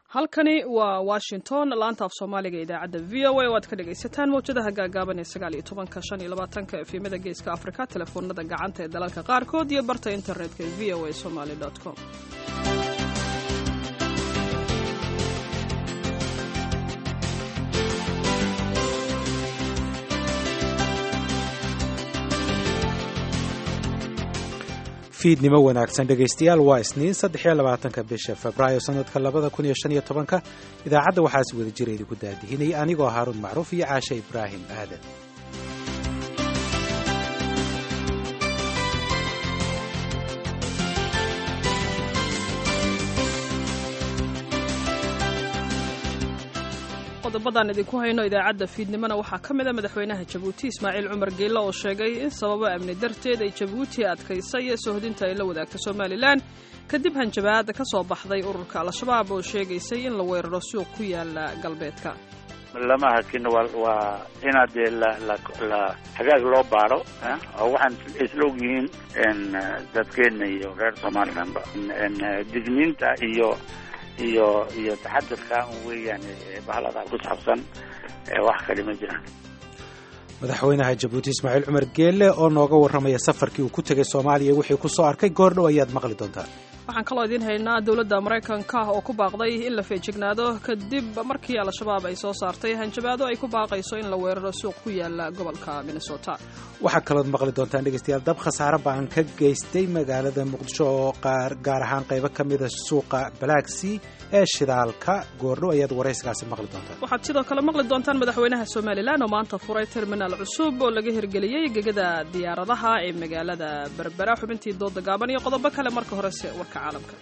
halkani waa washington laanta af soomaaliga idaacadda v o a oo aad ka dhagaysataan mawjadaha gaagaaban ee sagaal iyo tobanka shan iyo labaatanka efemada geeska afrika telefoonada gacanta ee dalalka qaarkood iyo barta internetka ee v o a somaly com fiidnimo wanaagsan dhegaystayaal waa isniin saddexiyo labaatanka bisha febraayo sanadka labada kun iyo shan iyo tobanka idaacadda waxaasi wada jira idinku daadihinaya anigoo haaruun macruuf iyo caashe ibraahim aadan qodobadaan idinku hayno idaacadda fiidnimona waxaa ka mid a madaxweynaha jabuuti ismaaciil cumar geelle oo sheegay in sababo amni darteed ay jabuuti adkaysay sohdinta ay la wadaagta somalilan kadib hanjabaad ka soo baxday ururka al-shabaab oo sheegaysay in la weeraro suuq ku yaala galbeedka lama hakin waa inaad la hagaag loo baaro oo waxaan isla ogyihiin dadkeena iyo reer somalilanba digniinta iyo iyo iyo taxadirka weeyaan bahalada ku saabsan wax kale ma jiraan madaxweynaha jabuuti ismaaciil cumar geelle oo nooga warramaya safarkii uu ku tegay soomaaliya wixii ku soo arkay goordhow ayaad maqli doontaa waxaan kaloo idiin haynaa dowladda maraykanka oo ku baaqday in la feejignaado kadib markii al-shabaab ay soo saartay hanjabaado ay ku baaqayso in la weeraro suuq ku yaala gobolka minnesota waxaa kalood maqli doontaan dhegaystayaal dab khasaare baan ka geystay magaalada muqdisho oo gaar ahaan qaybo ka mida suuqa balaagsea ee shidaalka goordhow ayaad waraysigaasi maqli doontaan waxaad sidoo kale maqli doontaan madaxweynaha somalilan oo maanta furay terminaal cusub oo laga hirgeliyey gegada diyaaradaha ee magaalada berbera xubintii dooda gaaban iyo qodobo kale marka horese warka caalamka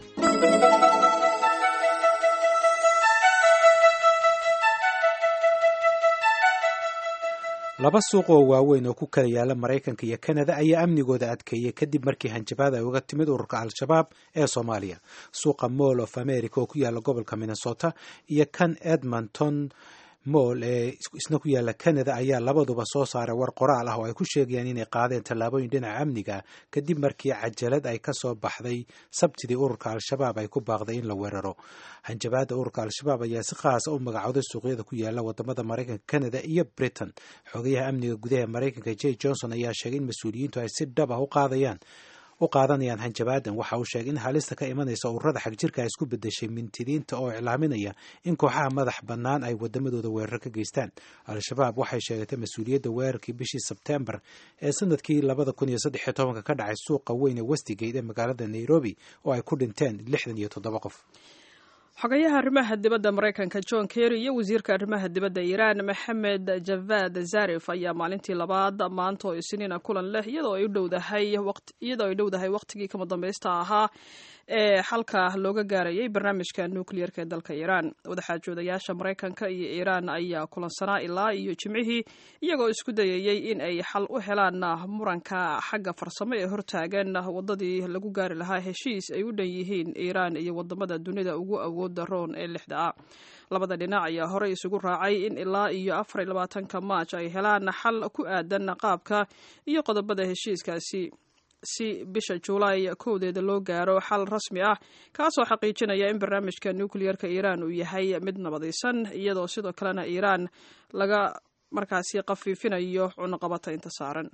laba suuq oo waaweyn oo ku kala yaala maraykanka iyo kanada ayaa amnigooda adkeeyey kadib markii hanjabaad ay uga timid ururka al-shabaab ee soomaaliya suuqa mall of america oo ku yaala gobolka minnesota iyo kan edmonton moll ee isna ku yaala canada ayaa labaduba soo saaray war qoraal ah oo ay ku sheegayaan inay qaadeen tallaabooyin dhinaca amniga kadib markii cajalad ay ka soo baxday sabtidii ururka al-shabaab ay ku baaqday in la weeraro hanjabaadda ururka al-shabaab ayaa si khaasa u magacooday suuqyada ku yaala wadamada maraykanka canada iyo britain xogayaha amniga gudaha maraykanka j johnson ayaa sheegay in mas-uuliyiintu ay si dhab ah u qaadayaan u qaadanayaan hanjabaadan waxa uu sheegay in halista ka imanaysa ururada xagjirka ay isku bedeshay mintidiinta oo iclaaminaya in kooxaha madax bannaan ay wadamadooda weerar ka geystaan al-shabaab waxay sheegatay mas-uuliyadda weerarkii bishii sebtembar ee sanadkii labada kun iyo saddex iyo tobanka ka dhacay suuqa weyn ee westigate ee magaalada nairobi oo ay ku dhinteen lixdan iyo toddoba qof xogayaha arrimaha dibadda maraykanka john kerry iyo wasiirka arrimaha dibadda iiraan maxamed javad zarif ayaa maalintii labaad maanta oo isniina kulan leh iyadoo ay dhowdahay iyadoo ay dhowdahay waqtigii kama dambaysta ahaa ee xalka looga gaarayay barnaamijka nucleerka ee dalka iiraan wadaxaajoodayaasha maraykanka iyo iiraan ayaa kulansanaa ilaa iyo jimcihii iyagoo isku dayayey in ay xal u helaan muranka xagga farsamo ee hortaagan wadadii lagu gaari lahaa heshiis ay u dhan yihiin iiraan iyo wadamada dunida ugu awooda roon ee lixda ah labada dhinac ayaa horey isugu raacay in ilaa iyo afar iyo labaatanka maaj ay helaan xal ku aadan qaabka iyo qodobada heshiiskaasi si bisha juulaay kowdeeda loo gaaro xal rasmi ah kaasoo xaqiijinaya in barnaamijka nucleerka iiraan uu yahay mid nabadaysan iyadoo sidoo kalena iiraan laga markaasi qafiifinayo cunuqabataynta saaran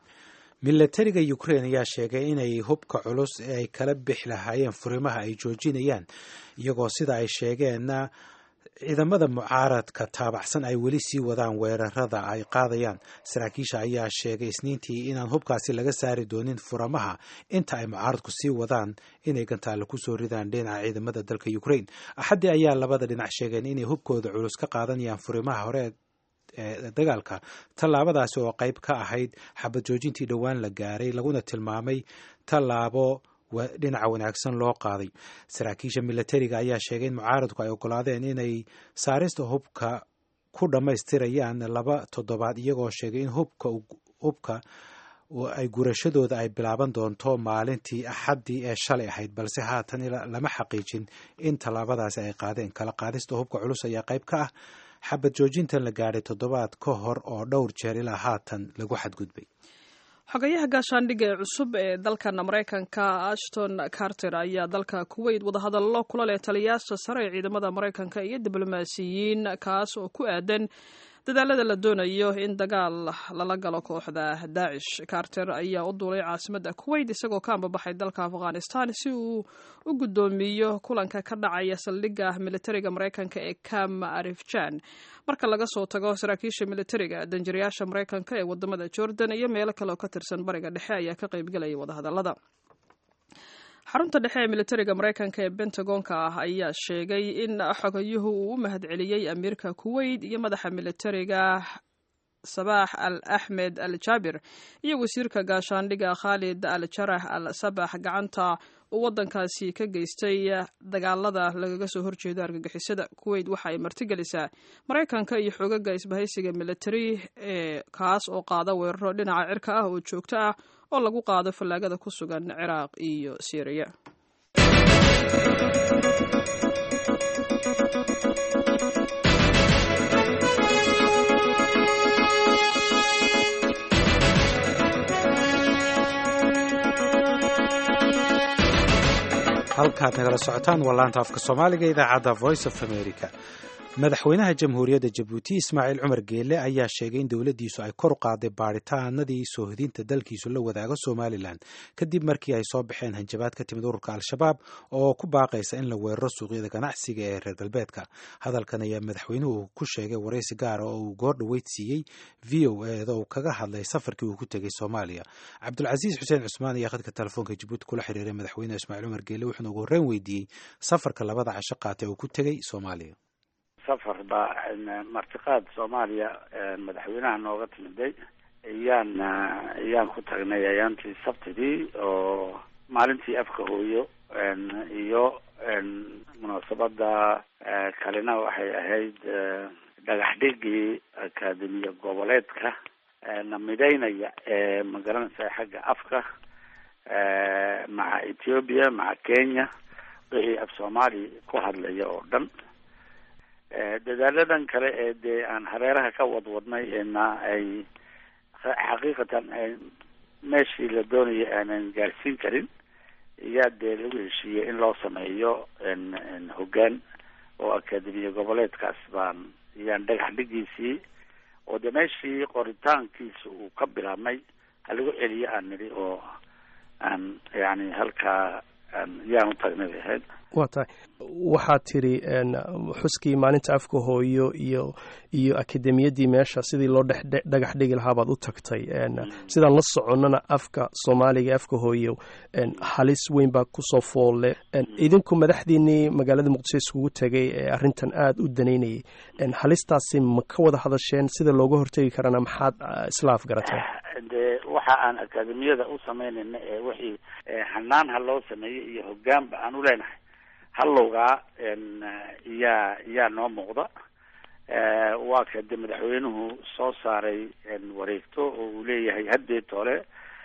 milatariga ukraine ayaa sheegay inay hubka culus ee ay kala bixi lahaayeen furimaha ay joojinayaan iyagoo sida ay sheegeenna ciidamada mucaaradka taabacsan ay weli sii wadaan weerarada ay qaadayaan saraakiisha ayaa sheegay isniintii inaan hubkaasi laga saari doonin furamaha inta ay mucaaradku sii wadaan inay gantaale kusoo ridaan dhinaca ciidamada dalka ukraine axaddii ayaa labada dhinac sheegeen inay hubkooda culus ka qaadanayaan furimaha hore ee dagaalka tallaabadaasi oo qayb ka ahayd xabad joojintii dhowaan la gaaray laguna tilmaamay tallaabo dhinaca wanaagsan loo qaaday saraakiisha milatariga ayaa sheegay in mucaaradku ay ogolaadeen inay saarista hubka ku dhammaystirayaan laba toddobaad iyagoo sheegay in hubka hubka ay gurashadooda ay bilaaban doonto maalintii axaddii ee shalay ahayd balse haatan lama xaqiijin in tallaabadaasi ay qaadeen kala qaadista hubka culus ayaa qayb ka ah xabad joojintan la gaadhay toddobaad ka hor oo dhowr jeer ilaa haatan lagu xadgudbay xogayaha gaashaandhigga ee cusub ee dalkan maraykanka ashton carter ayaa dalka kuweyt wadahadallo kula leh taliyaasha sare ee ciidamada maraykanka iyo diblomaasiyiin kaas oo ku aadan dadaalada la doonayo in dagaal lala galo kooxda daacish carter ayaa u duulay caasimadda kuweyt isagoo ka ambabaxay dalka afghanistan si uu u guddoomiyo kulanka ka dhacaya saldhigga militariga maraykanka ee kam arifjan marka laga soo tago saraakiisha militariga danjirayaasha maraykanka ee wadamada jordan iyo meelo kale oo ka tirsan bariga dhexe ayaa ka qaybgelaya wadahadalada xarunta dhexe ee militariga maraykanka ee bentagonka ah ayaa sheegay in xogayuhu uu u mahadceliyey amiirka kuweyt iyo madaxa militariga sabax al axmed al jaabir iyo wasiirka gaashaandhigga khaalid al jarax al sabax gacanta uu waddankaasi ka geystay dagaalada lagaga soo horjeedo argagixisada kuweyt waxa ay martigelisaa maraykanka iyo xoogaga isbahaysiga militari ee kaas oo qaada weeraro dhinaca cirka ah oo joogto ah oo lagu qaado fallaagada ku sugan ciraaq iyo siiriya halkaad nagala socotaan waa laanta afka soomaaliga idaacadda voice of america madaxweynaha jamhuuriyadda jabuuti ismaaciil cumar geele ayaa sheegay in dowladdiisu ay kor u qaaday baadhitaanadii soohodinta dalkiisu la wadaago somalilan kadib markii ay soo baxeen hanjabaad ka timid ururka al-shabaab oo ku baaqaysa in la weeraro suuqyada ganacsiga ee reer galbeedka hadalkan ayaa madaxweynuhu ku sheegay waraysi gaara oo uu goor dhoweyd siiyey v o eda uu kaga hadlay safarkii uu ku tegey soomaaliya cabdulcasiis xuseen cusmaan ayaa khadka telefoonka jabuuti kula xiriiray madaxweynaha ismaaciil cumar geele wuxuuna ugu horreyn weydiiyey safarka labada casho qaatay uu ku tegey soomaaliya safar baa martiqaad soomaaliya madaxweynaha nooga timiday ayaan ayaan ku tagnay ayaantii sabtidii oo maalintii afka hooyo iyo munaasabada kalena waxay ahayd dhagax dhigii akaademiya goboleedka na midaynaya ee magaranaysa xagga afka maca ethiopia maca kenya wixii af soomaali ku hadlaya oo dhan dadaaladan kale ee dee aan hareeraha ka wadwadnay eena ay xaqiiqatan meeshii la doonaya aanan gaarsiin karin iyaa dee lagu heshiiyey in loo sameeyo hoggaan oo akademiya goboleedkaas baan iyaan dhagax dhigiisii oo de meeshii qoritaankiisa uu ka bilaabmay halagu celiyo aan nidhi oo aan yani halkaa yaan u tagnay bay ahayd waa tahay waxaad tidhi xuskii maalinta afka hooyo iyo iyo akademiyaddii meesha sidii loo dhex dhagax dhigi lahaa baad u tagtay sidaan la soconnana afka soomaaliga afka hooyo halis weyn baa kusoo foolle idinku madaxdiinnii magaalada muqdisho iskugu tegay ee arrintan aada u danaynayay halistaasi ma ka wada hadasheen sida looga hortegi karana maxaad isla afgarateen de waxa aan akademiyada u samaynayna ee wixii hanaan ha loo sameeyo iyo hoggaanba aan u leenahay hallowgaa iyaa iyaa noo muuqda waa ka de madaxweynuhu soo saaray wareegto oo uu leeyahay haddeed hore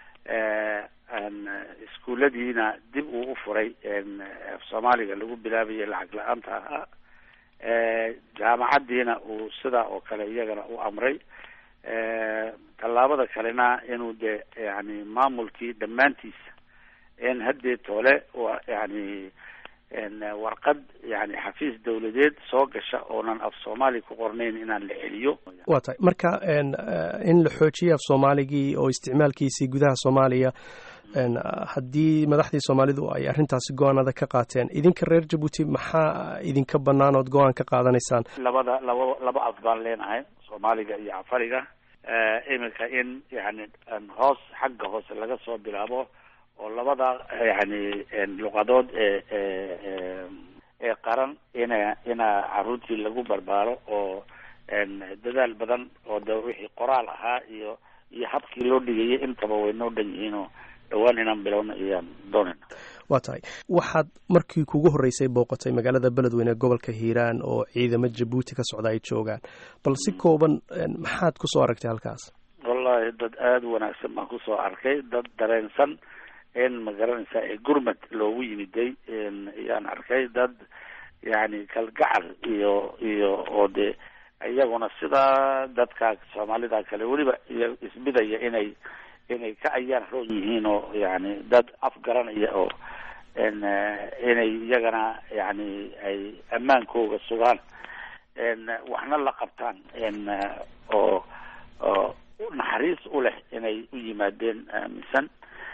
iskuulladiina dib uu u furay af soomaaliga lagu bilaabayay lacag la-aanta ahaa jaamacaddiina uu sidaa oo kale iyagana u amray tallaabada kalena inuu de yani maamulkii dhammaantiisa in haddeed hole waa yani warqad yani xafiis dawladeed soo gasha oonan af soomaali ku qornayn inaan la celiyo waa tahay marka in la xoojiyo af soomaaligii oo isticmaalkiisii gudaha soomaaliya haddii madaxdii soomaalidu ay arrintaasi go-aanada ka qaateen idinka reer jabuuti maxaa idinka bannaan ood go-aan ka qaadanaysaan labada laba laba af baan leenahay soomaaliga iyo afariga iminka in yani hoos xagga hoose laga soo bilaabo oo labada yani luqadood ee ee ee qaran ina ina caruurtii lagu barbaaro oo dadaal badan oo de wixii qoraal ahaa iyo iyo habkii loo dhigayay intaba way noo dhan yihiinoo dhawaan inaan bilowna iyaan doonayna waa tahay waxaad markii kugu horreysay booqatay magaalada beledweyne gobolka hiiraan oo ciidamo jabuuti ka socda ay joogaan bal si kooban maxaad kusoo aragtay halkaas wallahi dad aada u wanaagsan baan kusoo arkay dad dareensan in magaranaysa ee gurmad loogu yimiday ayaan arkay dad yani kalgacal iyo iyo oo de iyaguna sidaa dadka soomaalida kale weliba iyo isbidaya inay inay ka ayaar roon yihiin oo yani dad afgaranaya oo n inay iyagana yani ay ammaankooga sugaan n waxna la qabtaan n oo oo naxariis u leh inay u yimaadeen aaminsan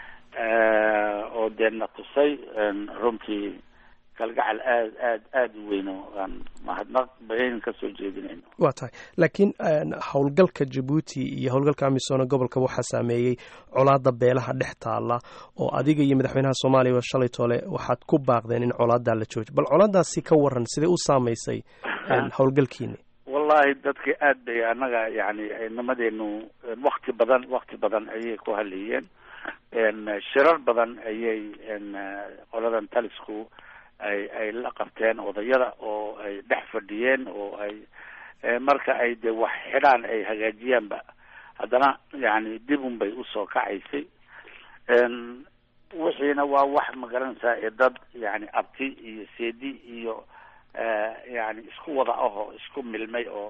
oo dee na tusay runtii kalgacal aad aad aada u weyn oo aan mahadnaq bayn ka soo jeedinayno waa tahay laakiin howlgalka jabuuti iyo howlgalka amisoona gobolka waxaa saameeyey colaada beelaha dhex taala oo adiga iyo madaxweynaha soomaaliya shalay toole waxaad ku baaqdeen in colaadaa la joojo bal colaadaasi ka waran siday u saamaysay howlgalkiini wallahi dadki aad bay annaga yani nimadeenu wakti badan wakti badan ayay ku hadlayeen shirar badan ayay qoladan talisku ay ay la qabteen odayada oo ay dhex fadhiyeen oo ay marka ay de wax xidhaan ay hagaajiyaanba haddana yani dib un bay usoo kacaysay wixiina waa wax magaranaysaa ee dad yani abti iyo seedi iyo yani isku wada ahoo isku milmay oo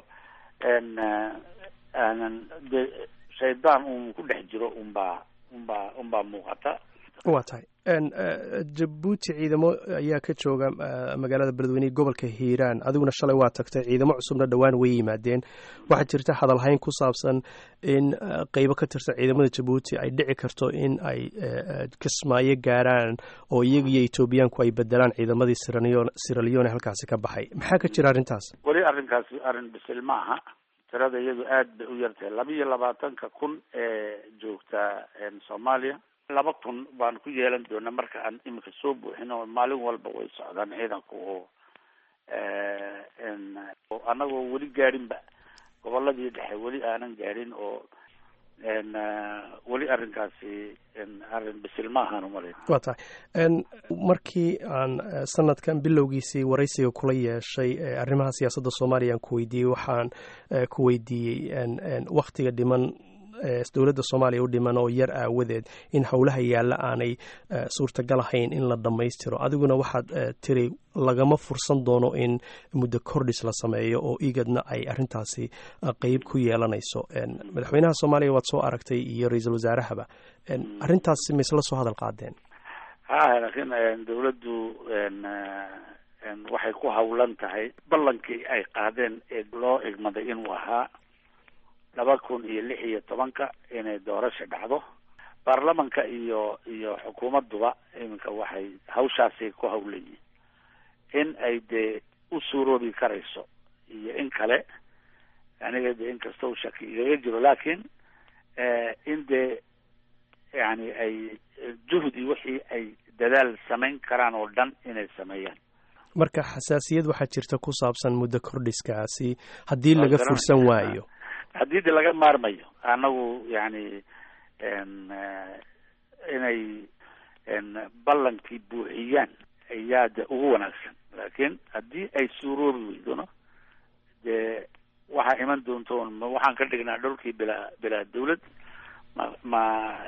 aanan de shaydaan un ku dhex jiro unbaa unbaa unbaa muuqata waa tahay jabuuti ciidamo ayaa ka jooga magaalada beledweyne gobolka hiiraan adiguna shalay waa tagtay ciidamo cusubna dhowaan way yimaadeen waxaa jirta hadalhayn ku saabsan in qeybo ka tirsan ciidamada jabuuti ay dhici karto in ay kismaayo gaaraan oo iyaga iyo etoobiyaanku ay bedelaan ciidamadii siralione halkaasi ka baxay maxaa ka jira arrintaas weli arrinkaasi arrin bisil ma aha tirada iyadu aad bay u yartahay laba iyo labaatanka kun ee joogta soomaaliya laba kun baan ku yeelan doonaa marka aan iminka soo buuxin oo maalin walba way socdaan ciidanku oo annagoo weli gaadhinba goboladii dhexe weli aanan gaadhin oo weli arrinkaasi arrin bisil ma ahaan umalayn waa tahay markii aan sanadkan bilowgiisii waraysiga kula yeeshay arrimaha siyaasadda soomaaliya aan ku weydiiyey waxaan ku weydiiyey waktiga dhiman dowladda soomaaliya u dhiman oo yar aawadeed in howlaha yaalla aanay suurtagal ahayn in la dhammaystiro adiguna waxaad tiri lagama fursan doono in muddo kordhis la sameeyo oo igadna ay arrintaasi qeyb ku yeelanayso madaxweynaha soomaaliya waad soo aragtay iyo ra-iisul wasaarahaba arrintaasi ma isla soo hadal qaadeen ha laakiin dowladdu waxay ku hawlan tahay ballankii ay qaadeen ee loo igmaday inuu ahaa laba kun iyo lix iyo tobanka inay doorasha dhacdo baarlamanka iyo iyo xukuumadduba iminka waxay hawshaasi ku hawlayiin in ay dee u suuroobi karayso iyo in kale aniga de inkastoo shaki igaga jiro laakiin in dee yani ay juhdi wixii ay dadaal samayn karaan oo dhan inay sameeyaan marka xasaasiyad waxaa jirta ku saabsan muddo kordhiskaasi haddii laga fursan waayo haddii de laga maarmayo anagu yani inay ballankii buuxiyaan ayaa de ugu wanaagsan laakiin haddii ay suuroobi weydona dee waxaa iman doonto waxaan ka dhignaa dhulkii bilaa bilaa dawlad ma ma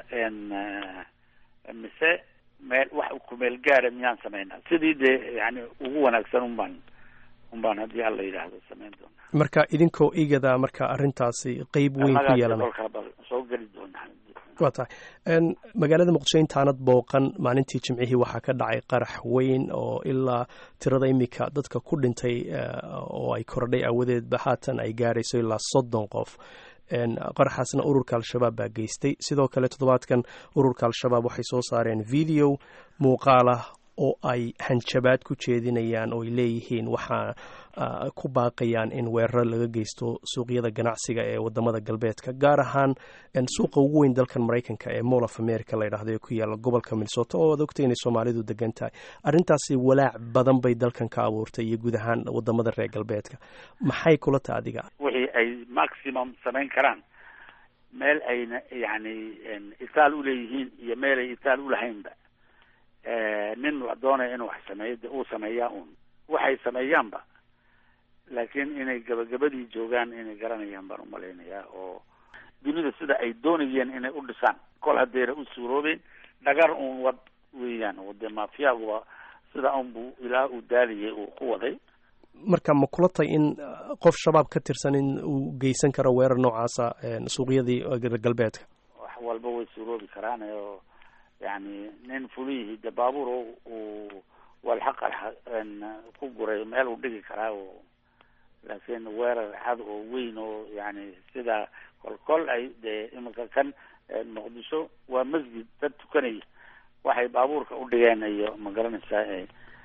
mise meel wax kumeel gaara miyaan samaynaa sidii dee yani ugu wanaagsan un baan un baan haddii alla yidhaahdo samayn doonaa marka idinkoo igada marka arrintaasi qeyb weyn ku yeelanay soo geli doonaa waa tahay magaalada muqdisho intaanad booqan maalintii jimcihii waxaa ka dhacay qarax weyn oo ilaa tirada imika dadka ku dhintay oo ay kordhay aawadeedba haatan ay gaarayso ilaa soddon qof qaraxaasna ururka al-shabaab baa geystay sidoo kale toddobaadkan ururka al-shabaab waxay soo saareen video muuqaalah oo ay hanjabaad ku jeedinayaan oo ay leeyihiin waxaa ku baaqayaan in weeraro laga geysto suuqyada ganacsiga ee wadamada galbeedka gaar ahaan suuqa ugu weyn dalkan maraykanka ee mall of america la yidhahdo ee ku yaalla gobolka minnesota oo ad ogtay inay soomaalidu degan tahay arrintaasi walaac badan bay dalkan ka abuurtay iyo guud ahaan wadamada reer galbeedka maxay kula taha adiga wixii ay maximum samayn karaan meel ayna yani itaal uleeyihiin iyo meel ay itaal ulahaynba nin la doonaya inuu wax sameeyo de uu sameeyaa un waxay sameeyaanba laakiin inay gabagabadii joogaan inay garanayaan baan umalaynayaa oo dunida sida ay doonayeen inay u dhisaan kol haddayna u suuroobeen dhagar uun wad weeyaan oo dee maafiyaguba sida unbu ilaa uu daaliyay uu ku waday marka ma kula tay in qof shabaab ka tirsan in uu geysan karo weerar noocaasa suuqyadii galbeedka walba way suroobi karaan oo yani nin fulihii de baabuur uu walxaqarxa ku guray meel uu dhigi karaa oo laakiin weerar cad oo weyn oo yani sida kolkol ay dee iminka kan muqdisho waa masjid dad tukanaya waxay baabuurka u dhigeen iyo ma garanaysaa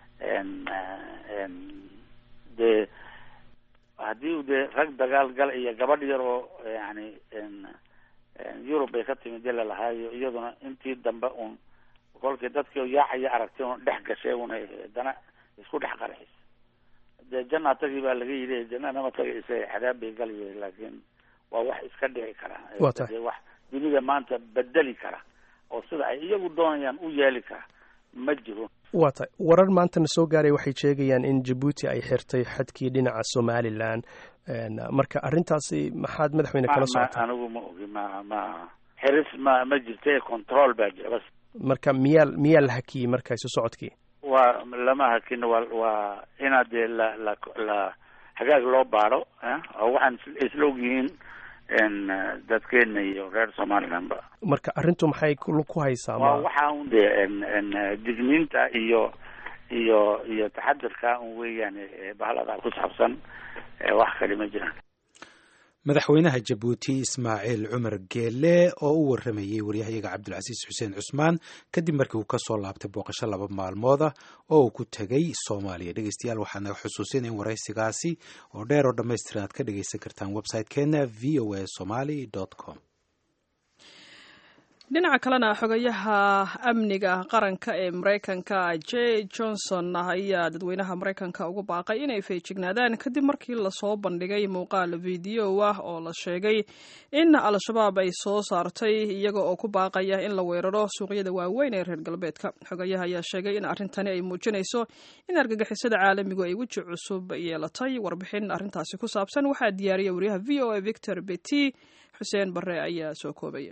dee haddii dee rag dagaal gal iyo gabadh yar oo yani yurub bay ka timid dila lahaayo iyaduna intii dambe un kolkii dadkii yaacaya aragtay un dhex gashay una haddana isku dhex qarxis dee janna tagi baa laga yidhi jannanama tagaysa xadaab bay galaya laakiin waa wax iska dhici kara de wax dunida maanta bedeli kara oo sida ay iyagu doonayaan u yeeli kara ma jiro waa tahay warar maantana soo gaaray waxay sheegayaan in jabuuti ay xirtay xadkii dhinaca somalilan marka arrintaasi maxaad madaxweyne kala socota anigu ma ogi ma ma xiris ma ma jirta control baa jira bas marka miyaa miyaa la hakiyey marka isu socodkii waa lama hakin waa waa inaad dee la la la hagaag loo baaro oo waxaan isla ogyihiin dadkeena iyo reer somalilandba marka arrintu maxay ku haysaa waa waxaa un de digniinta iyo iyo iyo taxadirka un weeyaan bahalada ku saabsan wax kale ma jiraan madaxweynaha jabuuti ismaaciil cumar geele oo u waramayey waryahayaga cabdulcasiis xuseen cusmaan kadib markii uu kasoo laabtay booqasho laba maalmooda oo uu ku tegey soomaaliya dhegeystayaal waxaa naga xusuusin in waraysigaasi oo dheer oo dhammaystiran aad ka dhegeysan kartaan website-keena v o a somaly com dhinaca kalena xogayaha amniga qaranka ee maraykanka j johnson ayaa dadweynaha maraykanka ugu baaqay inay feejignaadaan kadib markii lasoo bandhigay muuqaal video ah oo la sheegay in al-shabaab ay soo saartay iyaga oo ku baaqaya in la weeraro suuqyada waaweyn ee reer galbeedka xogayaha ayaa sheegay in arrintani ay muujinayso in argagixisada caalamigu ay weji cusub yeelatay warbixin arrintaasi ku saabsan waxaa diyaariyay wariyaha v o a victor beti xuseen barre ayaa soo koobaya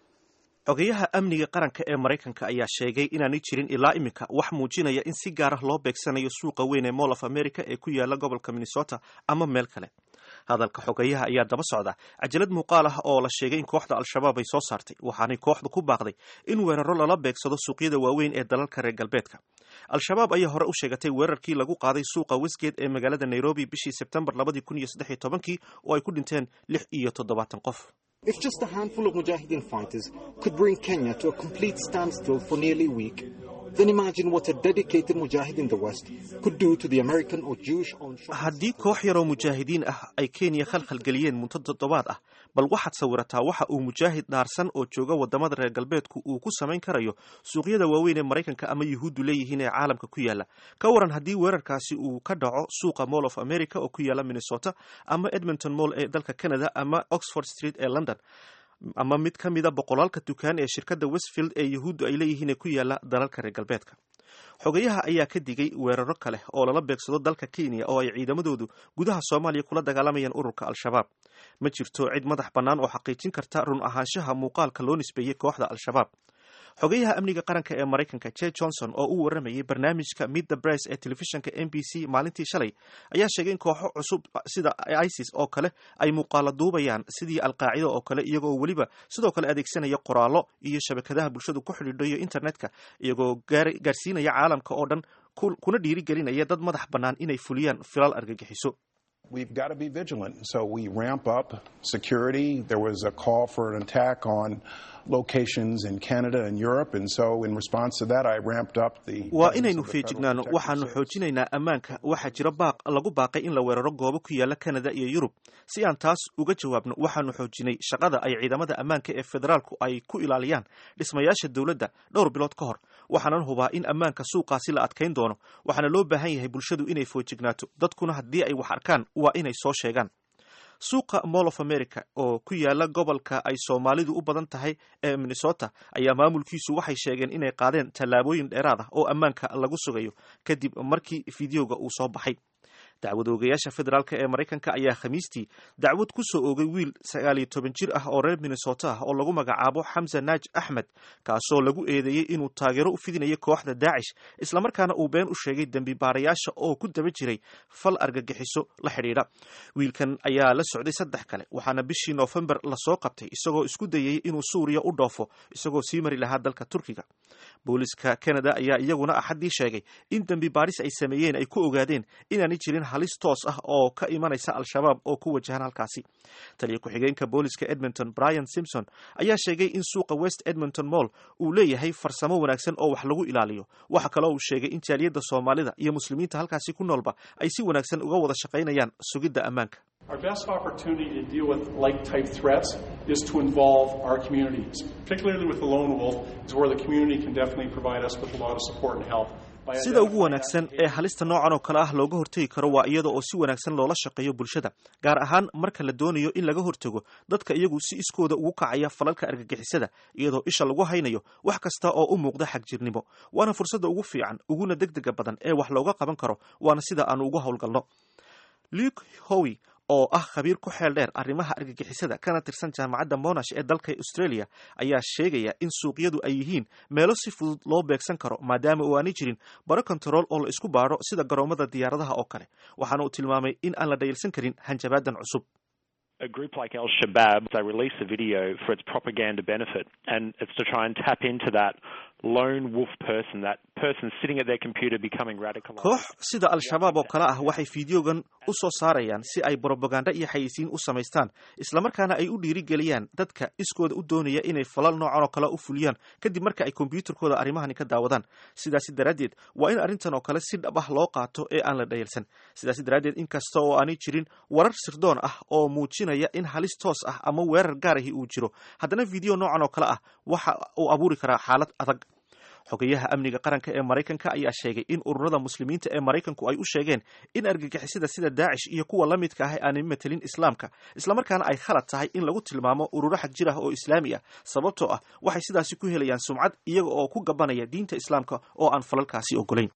xogeyaha amniga qaranka ee maraykanka ayaa sheegay inaanay jirin ilaa iminka wax muujinaya in si gaar ah loo beegsanayo suuqa weyn ee mall of america ee ku yaala gobolka minnesota ama meel kale hadalka xogeyaha ayaa daba socda cajalad muuqaal ah oo la sheegay in kooxda al-shabaab ay soo saartay waxaanay kooxdu ku baaqday in weeraro lala beegsado suuqyada waaweyn ee dalalka reer galbeedka al-shabaab ayaa hore u sheegatay weerarkii lagu qaaday suuqa westgate ee magaalada nairobi bishii sebtembar labadii kun iyo saddex iyo tobankii oo ay ku dhinteen lix iyo toddobaatan qof If just a handful of Mujahideen fighters could bring Kenya to a complete standstill for nearly a week, then imagine what a dedicated mujahid in the West could do to the American or Jewish onshore. haddii koox yaroo mujaahidiin ah ay kenya khalkhal geliyeen muddo toddobaad ah bal waxaad sawirataa waxa uu mujaahid dhaarsan oo jooga wadamada reer galbeedku uu ku samayn karayo suuqyada waaweyn ee maraykanka ama yuhuuddu leeyihiin ee caalamka ku yaala ka waran haddii weerarkaasi uu ka dhaco suuqa mall of america oo ku yaala minnesota ama edmonton mall ee dalka canada ama oxford street ee london ama mid ka mida boqolaalka dukaan ee shirkadda westfield ee yuhuuddu ay leeyihiin ee ku yaala dalalka reer galbeedka xogayaha ayaa ka digay weeraro kale oo lala beegsado dalka kenya oo ay ciidamadoodu gudaha soomaaliya kula dagaalamayaan ururka al-shabaab ma jirto cid madax bannaan oo xaqiijin karta run ahaanshaha muuqaalka loo nisbeeyey kooxda al-shabaab xogayaha amniga qaranka ee maraykanka j johnson oo u waramayay barnaamijka mid the bress ee telefishinka m b c maalintii shalay ayaa sheegay in kooxo cusub sida isis oo kale ay muuqaalo duubayaan sidii alqaacida oo kale iyagoo weliba sidoo kale adeegsanaya qoraallo iyo shabakadaha bulshadu ku xidhiidho iyo internetka iyagoo gaarsiinaya caalamka oo dhan kuna dhiirigelinaya dad madax bannaan inay fuliyaan filal argagixiso We've got to be vigilant. So we ramp up security. There was a call for an attack on locations in Canada and Europe. And so in response to that, I ramped up the. waa inaynu feejignaano waxaanu xoojinaynaa ammaanka waxaa jira baaq lagu baaqay in la weeraro goobo ku yaala kanada iyo yurub si aan taas uga jawaabno waxaanu xoojinay shaqada ay ciidamada ammaanka ee federaalku ay ku ilaaliyaan dhismayaasha dowladda dhowr bilood ka hor waxaanan hubaa in ammaanka suuqaasi la adkayn doono waxaana loo baahan yahay bulshadu inay foojignaato dadkuna haddii ay wax arkaan waa inay soo sheegaan suuqa mall of america oo ku yaala gobolka ay soomaalidu u badan tahay ee minnesota ayaa maamulkiisu waxay sheegeen inay qaadeen tallaabooyin dheeraad ah oo ammaanka lagu sugayo kadib markii fideoga uu soo baxay dacwad oogayaasha federaalk ee maraykanka ayaa khamiistii dacwad ku soo oogay wiil sagaal iyo toban jir ah oo reer minnesota ah oo lagu magacaabo xamse naaj axmed kaasoo lagu eedeeyey inuu taageero u fidinayo kooxda daacish islamarkaana uu been u sheegay dembi baarayaasha oo ku daba jiray fal argagixiso la xidhiidha wiilkan ayaa la socday saddex kale waxaana bishii noofembar lasoo qabtay isagoo isku dayay inuu suuriya u dhoofo isagoo sii mari lahaa dalka turkiga booliska canada ayaa iyaguna axaddii sheegay in dembi baaris ay sameeyeen ay ku ogaadeen inaanay jirin halis toos ah oo ka imanaysa al-shabaab oo ku wajahan halkaasi taliya ku-xigeenka booliska edmonton brian simpson ayaa sheegay in suuqa west edmonton moll uu leeyahay farsamo wanaagsan oo wax lagu ilaaliyo waxa kaloo uu sheegay in jaaliyadda soomaalida iyo muslimiinta halkaasi ku noolba ay si wanaagsan uga wada shaqaynayaan sugidda ammaanka Our best opportunity to deal with like type threats is to involve our communities, particularly with the lone wolf, is where the community can definitely provide us with a lot of support and help. sida ugu wanaagsan ee halista noocan oo kale ah looga hortegi karo waa iyada oo si wanaagsan loola shaqeeyo bulshada gaar ahaan marka la doonayo in laga hortago dadka iyagu si iskooda ugu kacaya falalka argagixisada iyadoo isha lagu haynayo wax kasta oo u muuqda xagjirnimo waana fursadda ugu fiican uguna degdega badan ee wax looga qaban karo waana sida aanu ugu howlgalno luke howi oo ah khabiir ku xeel dheer arrimaha argagixisada kana tirsan jaamacadda monash ee dalka australia ayaa sheegaya in suuqyadu ay yihiin meelo si fudud loo beegsan karo maadaama uu aanay jirin baro kontarool oo la isku baadho sida garoomada diyaaradaha oo kale waxaana uu tilmaamay in aan la dhayalsan karin hanjabaadan cusub a group like Al Shabaab, they release a video for its propaganda benefit, and it's to try and tap into that lone wolf person, that person sitting at their computer becoming radicalized. koox sida al-shabaab oo kale ah waxay fiideogan u soo saarayaan si ay brobaganda iyo xayeysiin u samaystaan islamarkaana ay u dhiirigeliyaan dadka iskooda u doonaya inay falal noocan oo kale u fuliyaan kadib marka ay kombyuutarkooda arrimahani ka daawadaan sidaasi daraaddeed waa in arrintan oo kale si dhab ah loo qaato ee aan la dhayalsan sidaasi daraaddeed inkasta oo aanay jirin warar sirdoon ah oo muujinaya in halis toos ah ama weerar gaar ahi uu jiro haddana video noocan oo kale ah waxa uu abuuri karaa xaalad adag xogayaha amniga qaranka ee maraykanka ayaa sheegay in ururada muslimiinta ee maraykanku ay u sheegeen in argagixisada sida daacish iyo kuwa la midka ah aanay matelin islaamka islamarkaana ay khalad tahay in lagu tilmaamo ururo xag jir ah oo islaami ah sababtoo ah waxay sidaasi ku helayaan sumcad iyaga oo ku gabanaya diinta islaamka oo aan falalkaasi ogolayn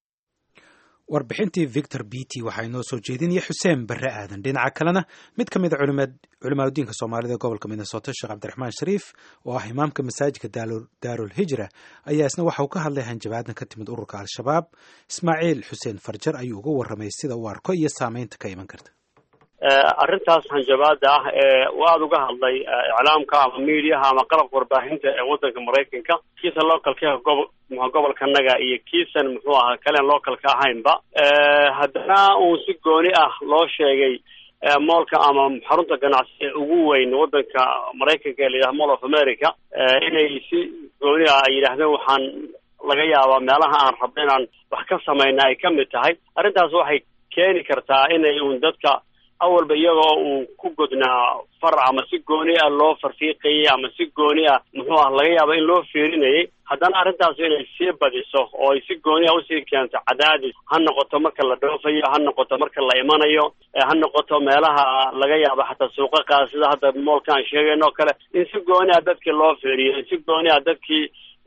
warbixintii victor bity waxaa inoo soo jeedinaya xuseen barre aadan dhinaca kalena mid ka mid a culimaadudiinka soomaalida gobolka minnesota sheekh cabdiraxmaan shariif oo ah imaamka masaajidka daarul hijra ayaa isna waxa uu ka hadlay hanjabaadan ka timid ururka al-shabaab ismaaciil xuseen farjar ayuu uga warramay sida uu arko iyo saameynta ka iman karta arrintaas hanjabaada ah ee uu aada uga hadlay iclaamka ama miidiyaha ama qalabka warbaahinta ee waddanka maraykanka kiisan localka gobo mxua gobolkanaga iyo kiisan muxuu ahaa kalen localka ahaynba haddana uu si gooni ah loo sheegay moolka ama xarunta ganacsi ee ugu weyn waddanka maraykanka ee la yidhaha mall of america inay si gooni ah ay yidhaahdeen waxaan laga yaabaa meelaha aan rabno inaan wax ka samayna ay ka mid tahay arrintaas waxay keeni kartaa inay uun dadka awalba iyaga oo uu ku godnaa farac ama si gooni ah loo farfiiqayay ama si gooni ah muxuu ah laga yaaba in loo fiirinayay haddana arrintaas inay sii badiso oo ay si gooni ah usii keento cadaadis ha noqoto marka la dhoofayo ha noqoto marka la imanayo ha noqoto meelaha laga yaabo xataa suuqaqa sida hadda moolka aan sheegayno o kale in si gooni ah dadkii loo fiiriyo in si gooni ah dadkii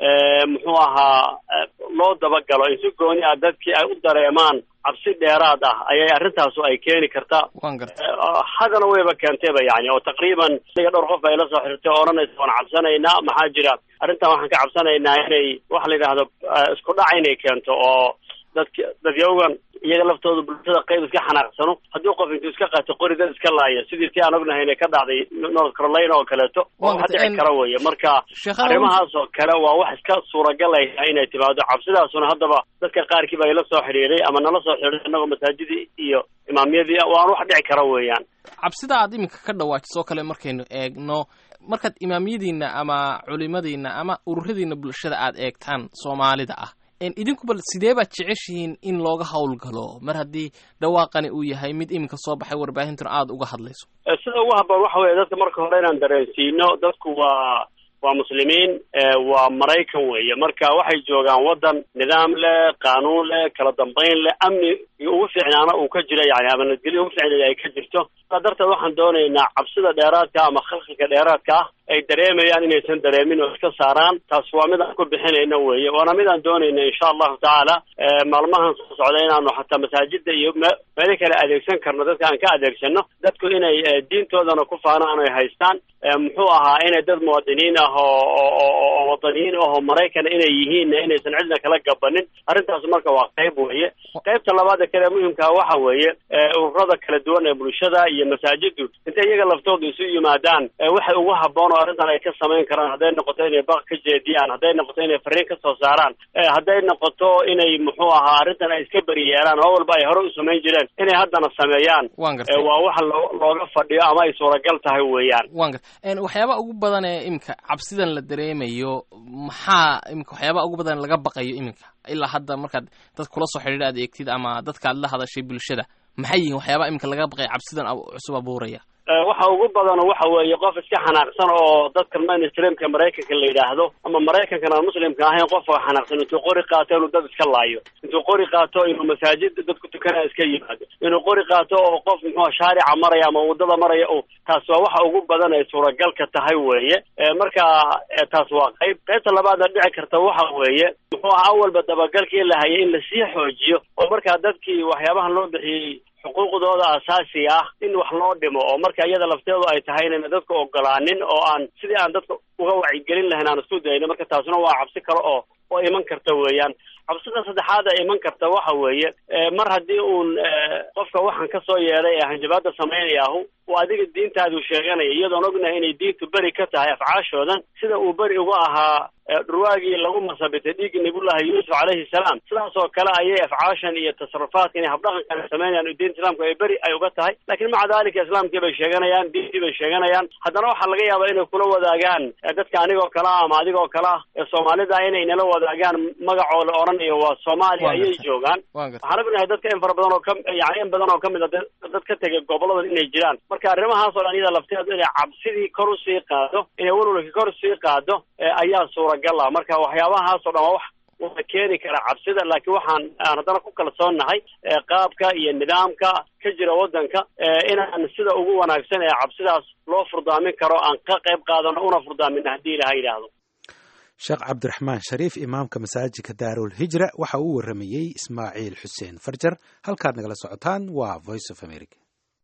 muxuu ahaa loo dabagalo in si gooni ah dadkii ay u dareemaan cabsi dheeraad ah ayay arrintaasu ay keeni kartaa haddana wayba keentayba yani oo taqriiban aniga dhowr qof ay la soo xirtay oo odhanaysa waan cabsanaynaa maxaa jira arrintan waxaan ka cabsanaynaa inay waxa la yidhaahdo isku dhac inay keento oo dadk dadyawgan iyaga laftooda bulshada qayb iska xanaaqsano haddii qof intuu iska qaato qori dad iska laaya sidii tii aan ognahay inay ka dhacday north carolina oo kaleeto oo wax dhici kara weeye marka arrimahaas oo kale waa wax iska suuragalaya inay timaado cabsidaasuna haddaba dadka qaarkiiba ay la soo xidhiiday ama nala soo xidhiiday innagoo masaajidii iyo imaamyadii waan wax dhici kara weeyaan cabsida aad iminka ka dhawaajiso kale markaynu eegno markaad imaamyadiina ama culimadiina ama ururadiina bulshada aad eegtaan soomaalida ah idinkuba sidee baad jeceshihiin in looga howlgalo mar haddii dhawaaqani uu yahay mid iminka soo baxay warbaahintuna aada uga hadlayso sida ugu haboon waxa weeye dadka marka hore inaan dareensiino dadku waa waa muslimiin waa maraykan weeye marka waxay joogaan waddan nidaam leh qaanuun leh kala dambayn leh amni ugu fiicnaana uu ka jira yani ama nabadgelyo ugu fiicnaya ay ka jirto saa darteed waxaan doonaynaa cabsida dheeraadka ama khalkhilka dheeraadka ah ay dareemayaan inaysan dareemin oo iska saaraan taas waa mid aan ku bixinayna weeye waana mid aan doonayna insha allahu tacaala maalmahan soo socda inaanu xataa masaajida iyo meelo kale adeegsan karno dadka aan ka adeegsano dadku inay diintoodana ku faanaan ay haystaan muxuu ahaa inay dad muwaadiniin ah oo wadaniyiin ahoo maraykan inay yihiinna inaysan cidna kala gabanin arrintaas marka waa qayb weeye qaybta labaada kale muhimkaa waxa weeye ururada kala duwan ee bulshada iyo masaajidu intay iyaga laftooda isu yimaadaan waxay ugu haboon oo arrintan ay ka samayn karaan hadday noqoto inay baq ka jeediyaan hadday noqoto inay fariin ka soo saaraan hadday noqoto inay muxuu ahaa arrintan ay iska beri yeelaan oo walba ay hore u samayn jireen inay haddana sameeyaan waa waxa loo looga fadhiyo ama ay suuragal tahay weeyaan waxyaaba ugu badan ee iminka cabsidan la dareemayo maxaa iminka waxyaaba ugu badan laga baqayo iminka ilaa hadda markaad dad kula soo xidhiidha aad eegtid ama dadka aad la hadashay bulshada maxay yihiin waxyaaba iminka laga baqaya cabsidan cusub abuuraya waxa ugu badan waxa weeye qof iska xanaaqsan oo dadka mainstreamka maraykanka la yidhaahdo ama maraykankan aan muslimka ahayn qofka xanaaqsan intuu qori qaato inuu dad iska laayo intuu qori qaato inuu masaajida dadku tukanaya iska yimaado inuu qori qaato oo qof muxuu shaarica maraya ama waddada maraya o taas waa waxa ugu badan ay suuragalka tahay weeye marka taas waa qayb qaybta labaadna dhici karta waxa weeye muxuu aha awalba dabagalkii la hayay in lasii xoojiyo oo markaa dadkii waxyaabahan loo bixiyey xuquuqdooda asaasiga ah in wax loo dhimo oo marka iyada lafteedu ay tahay inayna dadka ogolaanin oo aan sidii aan dadka uga wacyigelin lahayn aan isku dayno marka taasuna waa cabsi kale oo oo iman karta weeyaan cabsida saddexaad ee iman karta waxa weeye mar haddii uun qofka waxaan ka soo yeedhay ee hanjabaada samaynayaahu uu adiga diintaadu sheeganaya iyadoon ognahay inay diintu beri ka tahay afcaashoodan sida uu beri uga ahaa dhurwaagii lagu masabitay dhiigii nabiyullaahi yuusuf calayhi salaam sidaas oo kale ayay afcaashan iyo tasarrufaadka inay habdhaqankan ay samaynayaan diinta islaamku ay beri ay uga tahay laakiin maca dalika islaamkii bay sheeganayaan diintii bay sheeganayaan haddana waxaa laga yaabaa inay kula wadaagaan dadka anigoo kale ah ama adigoo kale ah ee soomaalida inay nala wadaagaan magacoo la odhanayo waa soomaaliya ayay joogaan waxaan ognahay dadka in fara badan oo ka yani in badan oo kamid a dad ka tegay goboladan inay jiraan marka arrimahaas oo dhan iyada lafteedu inay cabsidii kor usii qaado inay walwalka kor usii qaado ayaa suuragal ah marka waxyaabahaas oo dhan waa wax waa keeni kara cabsida laakiin waxaan aan haddana ku kalsoonnahay qaabka iyo nidaamka ka jira waddanka inaan sida ugu wanaagsan ee cabsidaas loo furdaamin karo aan ka qayb qaadano una furdaamin haddii ilaha yidhaahdo sheekh cabdiraxmaan shariif imaamka masaajidka daarul hijra waxa uu waramayey ismaaciil xuseen farjar halkaad nagala socotaan waa voice of america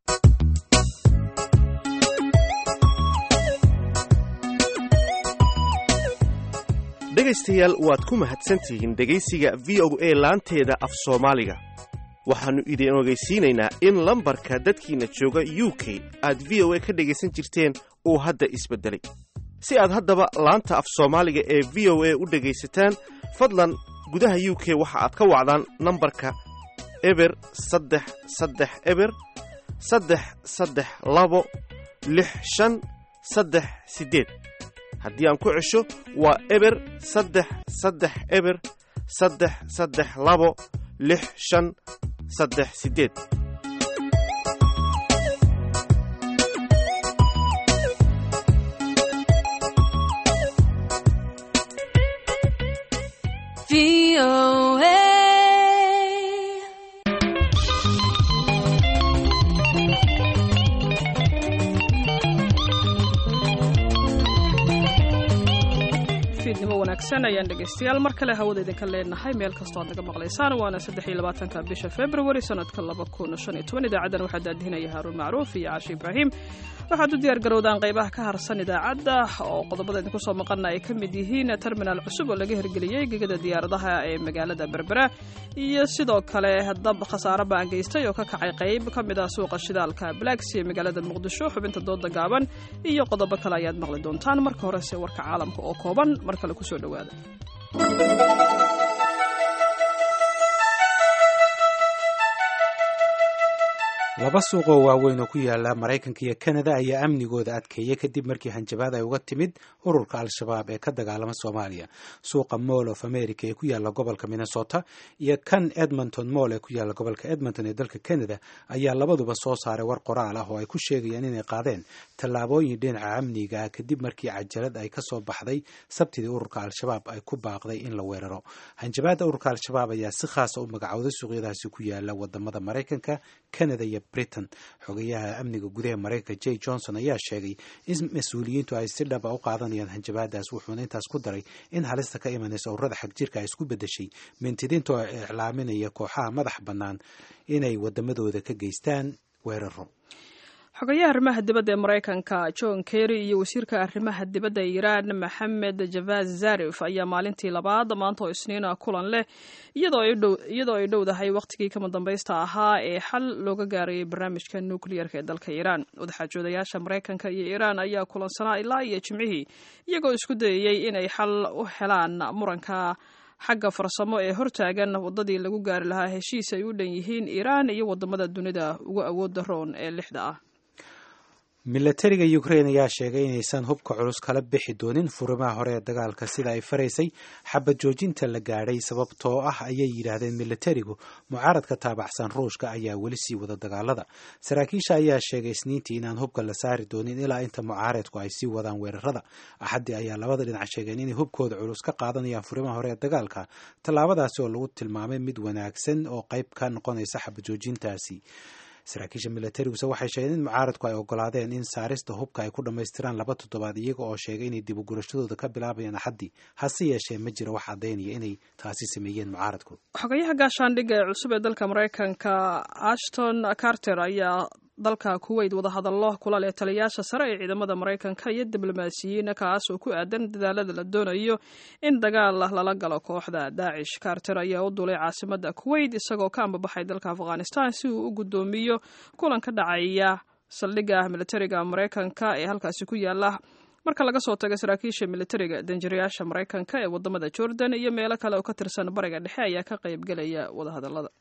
dhegaystayaal waad ku mahadsantihiin dhegaysiga v o a laanteeda af soomaaliga waxaannu idin ogeysiinaynaa in lambarka dadkiinna jooga u k aad v o a ka dhegaysan jirteen uu hadda isbeddelay si aad haddaba laanta af soomaaliga ee v o a u dhegaysataan fadlan gudaha u k waxa aad ka wacdaan nambarka eber saddex saddex eber saddex saddex labo lix shan saddex siddeed haddii aan ku cesho waa eber saddex saddex eber saddex saddex labo lix shan saddex siddeed ayaan dhegaystayaal mar kale hawada idinka leenahay meel kastoo aad naga maqlaysaan waana saddex iyo labaatanka bisha februari sanadka laba kun shan iyo toban idaacadan waxaa daadihinaya haaruun macruuf iyo caashi ibraahim waxaad u diyaar garowdaan qaybaha ka harsan idaacadda oo qodobada idinku soo maqana ay ka mid yihiin terminaal cusub oo laga hirgeliyey gegada diyaaradaha ee magaalada berbera iyo sidoo kale dab khasaare baan geystay oo ka kacay qayb ka mid ah suuqa shidaalka blacks ee magaalada muqdisho xubinta dooda gaaban iyo qodobo kale ayaad maqli doontaan marka horese warka caalamka oo kooban mar kale kusoo dhowaada laba suuq oo waaweyn oo ku yaala maraykanka iyo kanada ayaa amnigooda adkeeyey kadib markii hanjabaad ay uga timid ururka al-shabaab ee ka dagaalama soomaaliya suuqa mall of america ee ku yaala gobolka minnesota iyo kan edmonton mall ee ku yaala gobolka edmonton ee dalka canada ayaa labaduba soo saaray war qoraal ah oo ay ku sheegayaan inay qaadeen tallaabooyin dhinaca amniga ah kadib markii cajalad ay kasoo baxday sabtidii ururka al-shabaab ay ku baaqday in la weeraro hanjabaadda ururka al-shabaab ayaa si khaasa u magacowday suuqyadaasi ku yaala wadamada maraykanka canada iyo britain xogayaha amniga gudaha maraykanka j johnson ayaa sheegay in mas-uuliyiintu ay si dhaba u qaadanayaan hanjabaadaas wuxuuna intaas ku daray in halista ka imanaysa ururada xagjirka ay isku bedeshay mintidiinta oo iclaaminaya kooxaha madax bannaan inay wadamadooda ka geystaan weeraro xogayaha arrimaha dibadda ee maraykanka john kerry iyo wasiirka arrimaha dibadda iiraan maxamed javad zarif ayaa maalintii labaad maanta oo isniina kulan leh iyadoo ay dhowdahay wakhtigii kama dambaysta ahaa ee xal looga gaarayay barnaamijka nukliyarka ee dalka iiraan wadaxaajoodayaasha maraykanka iyo iiraan ayaa kulansanaa ilaa iyo jimcihii iyagoo isku dayayey inay xal u helaan muranka xagga farsamo ee hortaagan waddadii lagu gaari lahaa heshiis ay u dhan yihiin iiraan iyo wadamada dunida ugu awoodda roon ee lixda ah milatariga ukrain ayaa sheegay inaysan hubka culus kala bixi doonin furimaha hore ee dagaalka sida ay faraysay xabad joojinta la gaadhay sababtoo ah ayay yidhaahdeen milatarigu mucaaradka taabacsan ruushka ayaa weli sii wada dagaalada saraakiisha ayaa sheegay isniintii inaan hubka la saari doonin ilaa inta mucaaradku ay sii wadaan weerarada axaddii ayaa labada dhinac sheegeen inay hubkooda culus ka qaadanayaan furimaha hore ee dagaalka tallaabadaasi oo lagu tilmaamay mid wanaagsan oo qayb ka noqonaysa xabad joojintaasi saraakiisha milatariguse waxay sheegeen in mucaaradku ay ogolaadeen in saarista hubka ay ku dhammaystiraan laba toddobaad iyaga oo sheegay inay dib u gurashadooda ka bilaabayaan axaddii hase yeeshee ma jiro wax caddaynaya inay taasi sameeyeen mucaaradku xogayaha gaashaandhigga ee cusub ee dalka maraykanka ashton carter ayaa dalka kuweyt wadahadallo kula leh taliyayaasha sare ee ciidamada maraykanka iyo diblomaasiyiin kaas oo ku aadan dadaalada la doonayo in dagaal lala galo kooxda daacish carter ayaa u duulay caasimada kuweyt isagoo ka ambabaxay dalka afghanistan si uu u guddoomiyo kulan ka dhacaya saldhigga militariga maraykanka ee halkaasi ku yaala marka laga soo tago saraakiisha militariga danjirayaasha maraykanka ee wadamada jordan iyo meelo kale oo ka tirsan bariga dhexe ayaa ka qaybgelaya wadahadalada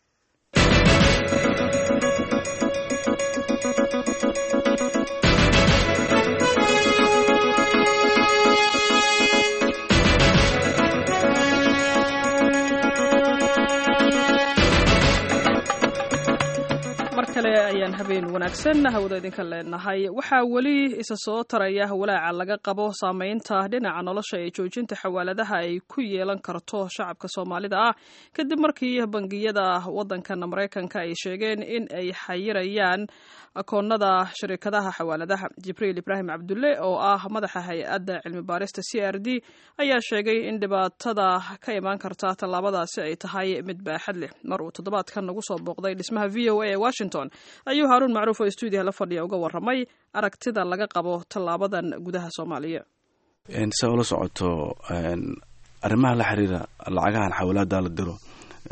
ayaan habeen wanaagsan hawada idinka leenahay waxaa weli isa soo taraya walaaca laga qabo saameynta dhinaca nolosha ee joojinta xawaaladaha ay ku yeelan karto shacabka soomaalida ah kadib markii bangiyada wadankan maraykanka ay sheegeen in ay xayirayaan akoonada shirikadaha xawaaladaha jibriil ibraahim cabdulle oo ah madaxa hay-adda cilmi baarista c r d ayaa sheegay in dhibaatada ka imaan karta tallaabadaasi ay tahay mid baaxad leh mar uu toddobaadkan nagu soo booqday dhismaha v o a ee washington ayuu haaruun macruuf oo stuudiyaha la fadhiya uga warramay aragtida laga qabo tallaabadan gudaha soomaaliya sa ula socoto arrimaha la xiriira lacagahan xawalaada la diro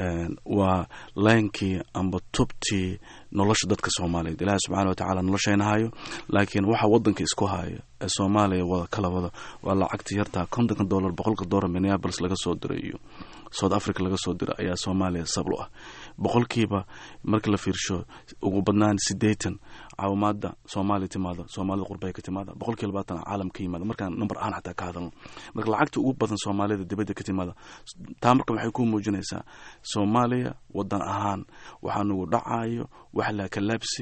waa laynkii amba tubtii nolosha dadka soomaaliyeed ilaahi subxana watacaala noloshayna hayo laakiin waxa wadanka isku haayo ee soomaaliya wada kala wada waa lacagta yartaa kontonka dollar boqolka dollar minneapolis laga soo diray iyo south africa laga soo diray ayaa soomaaliya sablo ah boqolkiiba marka la fiirsho ugu badnaan sideetan caawimaada soomaaliya timaada soomaalida qurbay ka timaada boqolkii labaatan caalam ka yimaada markaan number aan xataa ka hadalno marka lacagta ugu badan soomaalida dibadda ka timaada taa marka waxay ku muujinaysaa soomaaliya wadan ahaan waxaa nagu dhacayo wax la kalaabsi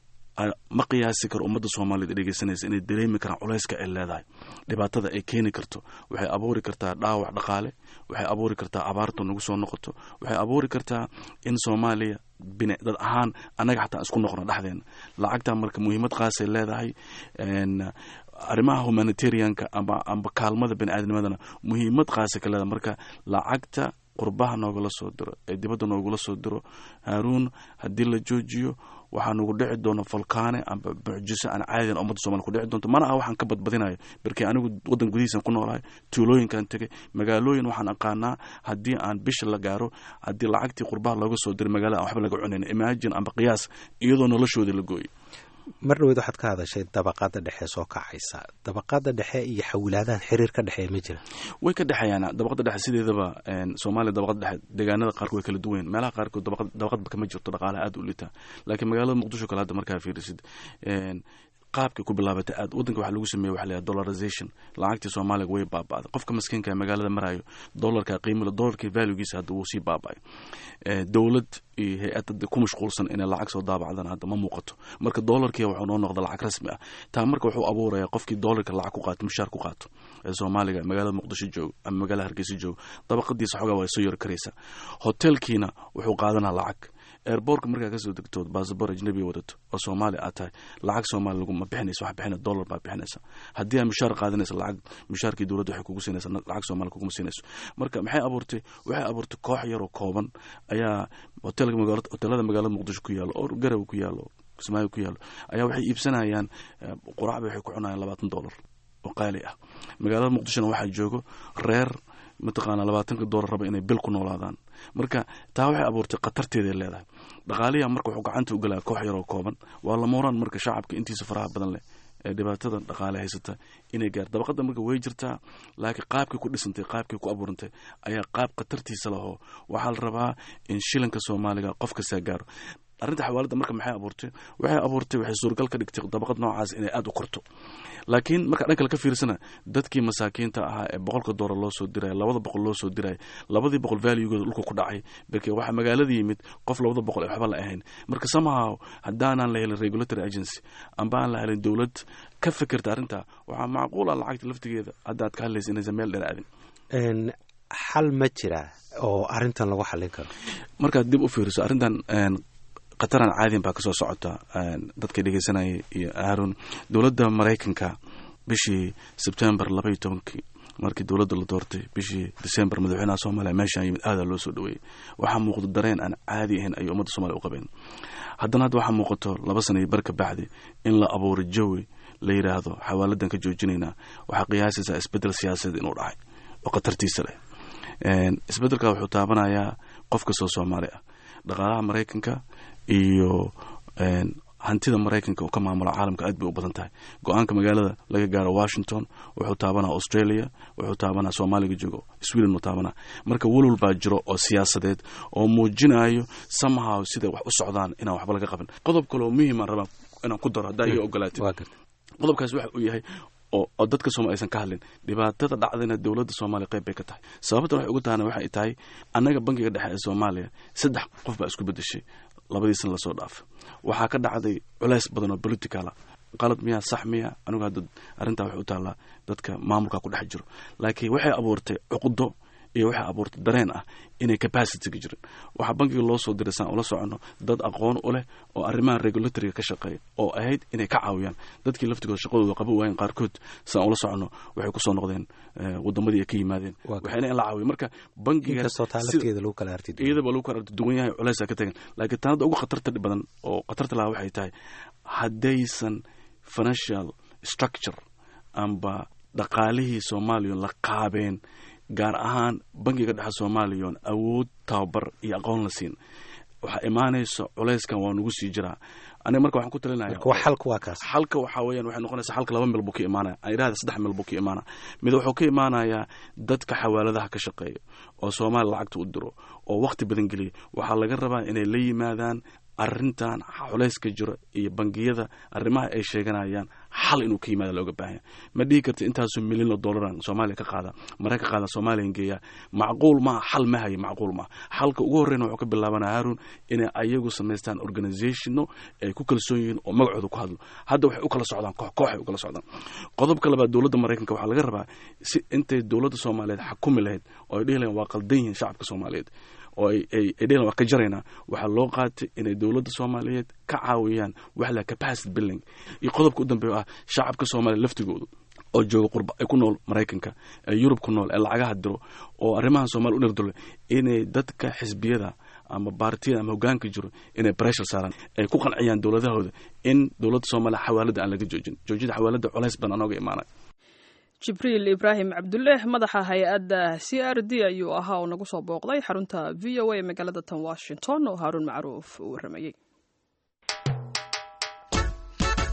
ma qiyaasi karo ummadda soomaaliyed dhegeysanaysa inay dareemi karaan culayska ay leedahay dhibaatada ay keeni karto waxay abuuri kartaa dhaawac dhaqaale waxay abuuri kartaa abaarta nagu soo noqoto waxay abuuri kartaa in soomaaliya bine dad ahaan annaga xataa isku noqono dhexdeena lacagta marka muhiimad qaasay leedahay arrimaha humanitarianka amba amba kaalmada bini aadnimadana muhiimad qaasay ka leedahay marka lacagta qurbaha noogala soo diro ee dibadda noogula soo diro haaruun haddii la joojiyo waxaa nagu dhici doona falkaane amba mucjiso aan caadian ummadda somalia ku dhici doonto mana ah waxaan ka badbadinayo barkii anigu waddan gudihiisan ku noolahay tuulooyinkaan tegay magaalooyin waxaan aqaanaa haddii aan bisha la gaaro haddii lacagtii qurbaha looga soo diray magaalada aan waxba laga cunayn imagine amba qiyaas iyadoo noloshoodii la gooyay mar dhaweyd waxaad ka hadashay dabaqada dhexe soo kacaysa dabaqada dhexe iyo xawilaadahan xiriir ka dhexeeya ma jira way ka dhexeeyaan dabaqada dhexe sideedaba soomaaliya dabaqada dhexe deegaanada qaarkood way kala duwan meelaha qaarkood dabaqadba kama jirto dhaqaalaha aada u liita laakiin magaalada muqdisho kale hadda markaa fiirisid qaabkay ku bilaabatay aad wadanka waxa lagu sameeye waxa la dollarization lacagtii soomaaliga way baaba'day qofka maskiinka ee magaalada maraayo dollarka qiimada dollarkii valuegiisa hadda wuu sii baaba'ay dowlad iyo hay-ad hadda ku mashquulsan inay lacag soo daabacdan hadda ma muuqato marka dollarkii wuxuu noo noqda lacag rasmi ah taa marka wuxuu abuuraya qofkii dollarka lacag ku qaato mushaar ku qaato ee soomaaliga magaalada muqdisho joogo ama magaalada hargeysa joogo dabaqadiisa xoogaa waa soo yar karaysa hotelkiina wuxuu qaadanaa lacag airbortka markaa kasoo degtood baasabor ajnabiga wadato oo soomaali aad tahay lacag soomaali laguma bixinaysa wax bixina dollar baa bixinaysa haddii aa mushaar qaadanaysa lacag mushaarkii dowladda waxay kugu siinaysa lacag soomaali kuguma siinayso marka maxay abuurtay waxay abuurtay koox yaroo kooban ayaa hotelka magaala hotelada magaalada muqdisho ku yaalo oo garow ku yaalo kismaayo ku yaalo ayaa waxay iibsanayaan quracba waxay ku cunayaan labaatan dollar oo qaali ah magaalada muqdishona waxaa joogo reer mataqaana labaatanka dollar raba inay bil ku noolaadaan marka taa waxay abuurtay khatarteeday leedahay dhaqaaliya marka wuxuu gacanta u galaa koox yaroo kooban waa lamuuraan marka shacabka intiisa faraha badan leh ee dhibaatada dhaqaale haysata inay gaar dabaqada marka way jirtaa laakiin qaabkay ku dhisantay qaabkay ku abuurantay ayaa qaab khatartiisa lahoo waxaa la rabaa in shilinka soomaaliga qof kastaa gaaro arrinta xawaalada marka maxay abuurtay waxay abuurtay waxay suuragal ka dhigtay dabaqad noocaas inay aada u korto laakiin marka dhan kale ka fiirsana dadkii masaakiinta ahaa ee boqolka doolar loo soo diraya labada boqol loo soo diraya labadii boqol valuegooda dhulka ku dhacay berke waxaa magaalada yimid qof labada boqol ee waxba la ahayn marka somehow haddaanan la helin regulatory agency amba aan la helin dowlad ka fikirta arrinta waxaa macquula lacagta laftigeeda hadda aad ka hadlaysa inaysan meel dheer aadin xal ma jira oo arrintan lagu xallin karo markaad dib u fiiriso arrintan khataran caadian baa kasoo socota dadka dhegeysanaya iyo haarun dowladda maraykanka bishii sebtembar laba iyo tobankii markii dowladda la doortay bishii december madaxweynaha soomaaliya meeshaan yimid aadaa loo soo dhaweeyey waxaa muuqda dareen aan caadi ahayn ay ummadda soomaliya u qabeen haddana hadda waxaa muuqato laba sana iyo bar ka bacdi in la abuuro jawi la yidhaahdo xawaaladan ka joojinaynaa waxaa qiyaasaysaa isbeddel siyaasadeed inuu dhacay oo khatartiisa leh isbeddelka wuxuu taabanayaa qof kastoo soomaali ah dhaqaalaha maraykanka iyo hantida maraykanka oo ka maamula caalamka aad bay u badan tahay go-aanka magaalada laga gaaro washington wuxuu taabanaa australia wuxuu taabanaa soomaaliga joogo sweden uu taabanaa marka walwal baa jiro oo siyaasadeed oo muujinayo somehow siday wax u socdaan inaan waxba laga qaban qodob kale oo muhiimaan rabaa inaan ku daro haddaa iga ogolaatid qodobkaas waxa uu yahay oo dadka sooma aysan ka hadlin dhibaatada dhacdayna dowladda soomaaliya qayb bay ka tahay sababtan waxay uga tahana waxay tahay annaga bankiga dhexe ee soomaaliya saddex qof baa isku bedeshay labadii sana lasoo dhaafay waxaa ka dhacday culays badan oo politicala qalad miya sax miya anigu hadda arrintaa waxay u taallaa dadka maamulka ku dhex jiro laakiin waxay abuurtay cuqdo iyo waxay abuurtay dareen ah inay capacityga jirin waxaa bankiga loo soo diray saan ula soconno dad aqoon u leh oo arrimaha regulatoriga ka shaqeeya oo ahayd inay ka caawiyaan dadkii laftigooda shaqadooda qaban waayeen qaarkood saan ula soconno waxay kusoo noqdeen wadamadii ay ka yimaadeen waxayna in la caawiya marka bankiga iyadaba lagu kala arti duwan yahay culeysaa ka tagan laakiin tanada ugu khatarta badan oo khatarta lahaa waxay tahay haddaysan financial structure amba dhaqaalihii soomaaliya la qaabeen gaar ahaan bankiga dhexe soomaaliya oon awood tababar iyo aqoon la siin waxaa imaanaysa culayskan waa nagu sii jiraa aniga marka waxaan ku talinaya xalka waa kaas xalka waxaa weeyaan waxay noqonaysaa xalka laba meel buu ka imaanaya aan idhahda saddex meel buu ka imaanaya mid wuxuu ka imaanayaa dadka xawaaladaha ka shaqeeya oo soomaaliya lacagta u diro oo waqti badan geliya waxaa laga rabaa inay la yimaadaan arrintan culayska jiro iyo bangiyada arrimaha ay sheeganayaan xal inuu ka yimaada looga baahanya ma dhihi karta intaasoo milyan oo dollaran soomaaliya ka qaada mare ka qaada soomaaliyan geeya macquul maaha xal ma haya macquul maaha xalka ugu horreyna wuxuu ka bilaabanaya haarun inay ayagu samaystaan organizationno ay ku kalsoon yihiin oo magacooda ku hadlo hadda waxay u kala socdaan koox koox ay u kala socdaan qodobka labaad dowladda maraykanka waxaa laga rabaa si intay dowladda soomaaliyeed xakumi lahayd oo ay dhihi lahayn waa qaldan yihiin shacabka soomaaliyeed oo ay dhehlan waa ka jaraynaa waxaa loo qaatay inay dowladda soomaaliyeed ka caawiyaan wax la capacity building iyo qodobka u dambeeya ah shacabka soomaaliya laftigoodu oo jooga qurba ay ku nool maraykanka ee yurub ku nool ee lacagaha diro oo arrimahan soomaliya u nirdolo inay dadka xisbiyada ama baartiyada ama hogaanka jiro inay breshar saaraan ay ku qanciyaan dowladahooda in dowladda soomaaliya xawaaladda aan laga joojin joojida xawaaladda culays badan anooga imaanay jibriil ibraahim cabduleeh madaxa hay-adda c r d ayuu ahaa oo nagu soo booqday xarunta v o a magaalada tan washington oo haaruun macruuf uu waramayey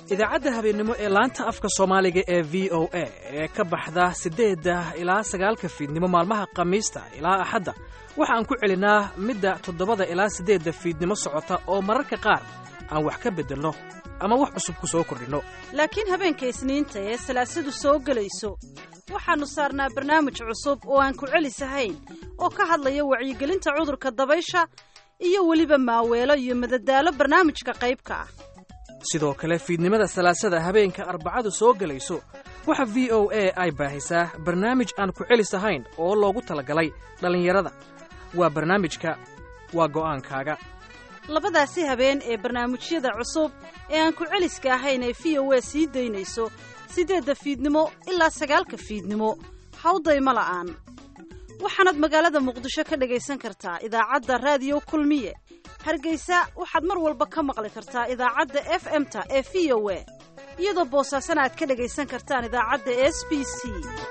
idaacadda habeennimo ee laanta afka soomaaliga ee v o a ee ka baxda siddeedda ilaa sagaalka fiidnimo maalmaha khamiista ilaa axadda waxa aan ku celinaa midda toddobada ilaa siddeedda fiidnimo socota oo mararka qaar aan wax ka beddelno ama wax cusub ku soo kordhinno laakiin habeenka isniinta ee salaasadu soo gelayso waxaannu saarnaa barnaamij cusub oo aan ku celisahayn oo ka hadlaya wacyigelinta cudurka dabaysha iyo weliba maaweelo iyo madadaalo barnaamijka qaybka ah sidoo kale fiidnimada salaasada habeenka arbacadu soo gelayso waxa v o a ay baahisaa barnaamij aan ku celis ahayn oo loogu talagalay dhallinyarada waa barnaamijka waa go'aankaaga labadaasi habeen ee barnaamijyada cusub ee aan ku celiska ahayn ee v o a sii daynayso siddeedda fiidnimo ilaa sagaalka fiidnimo hawdayma la'aan waxaanaad magaalada muqdisho ka dhagaysan kartaa idaacadda raadiyo kulmiye hargeysa waxaad mar walba ka maqli kartaa idaacadda f m-ta ee v o a iyadoo boosaasana aad ka dhagaysan kartaan idaacadda s b c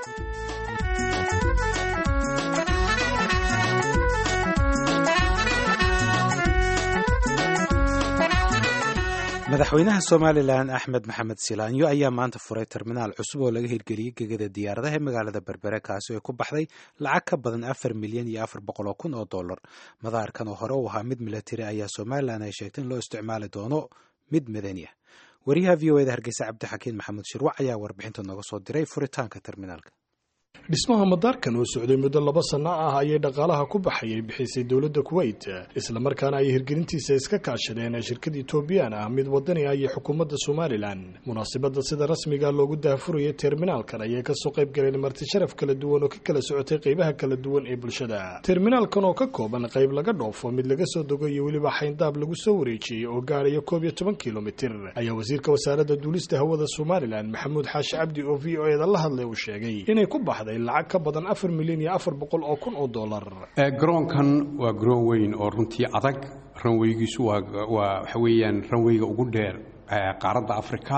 madaxweynaha somalilan axmed maxamed silaanyo ayaa maanta furay terminaal cusub oo laga hirgeliyey gegada diyaaradaha ee magaalada berbere kaasi oo ku baxday lacag ka badan afar milyan iyo afar boqol oo kun oo dollar madaarkan oo hore u ahaa mid milatari ayaa somalilan ay sheegtay in loo isticmaali doono mid madani ah wariyaha v o eda hargeysa cabdixakiin maxamuud shirwac ayaa warbixinta nooga soo diray furitaanka terminaalka dhismaha madaarkan oo socday muddo laba sanno ah ayay dhaqaalaha ku baxayay bixisay dowladda kuweyt islamarkaana ay hirgelintiisa iska kaashadeen shirkad etoobiyaan ah mid wadani ah iyo xukuumadda somalilan munaasabadda sida rasmiga loogu daahfurayay terminaalkan ayay kasoo qayb galeen marti sharaf kala duwan oo ka kala socotay qaybaha kala duwan ee bulshada terminaalkan oo ka kooban qayb laga dhoofo mid laga soo dogo iyo weliba xayndaab lagu soo wareejiyey oo gaadhaya koob iyo toban kilomitir ayaa wasiirka wasaaradda duulista hawada somalilan maxamuud xaashi cabdi oo v o eda la hadlay uu sheegay inay ku baxday lacag ka badan afar milyan iyo afar boqol oo kun oo dollar garoonkan waa garoon weyn oo runtii adag ranweygiisu waa waxa weeyaan ranweyga ugu dheer qaaradda africa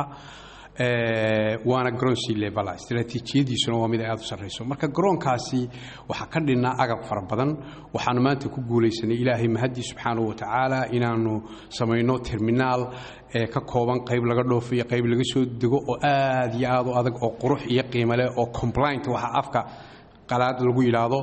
waana garoon sea level istaraatiijiyadiisuna waa mid ay aada u sarrayso marka garoonkaasi waxaa ka dhinnaa agab fara badan waxaanu maanta ku guulaysanay ilaahay mahadii subxaanahu watacaala inaanu samayno terminaal ee ka kooban qayb laga dhoofiyo qayb laga soo dego oo aad iyo aad u adag oo qurux iyo qiimo leh oo compliant waxa afka qalaad lagu yidhaahdo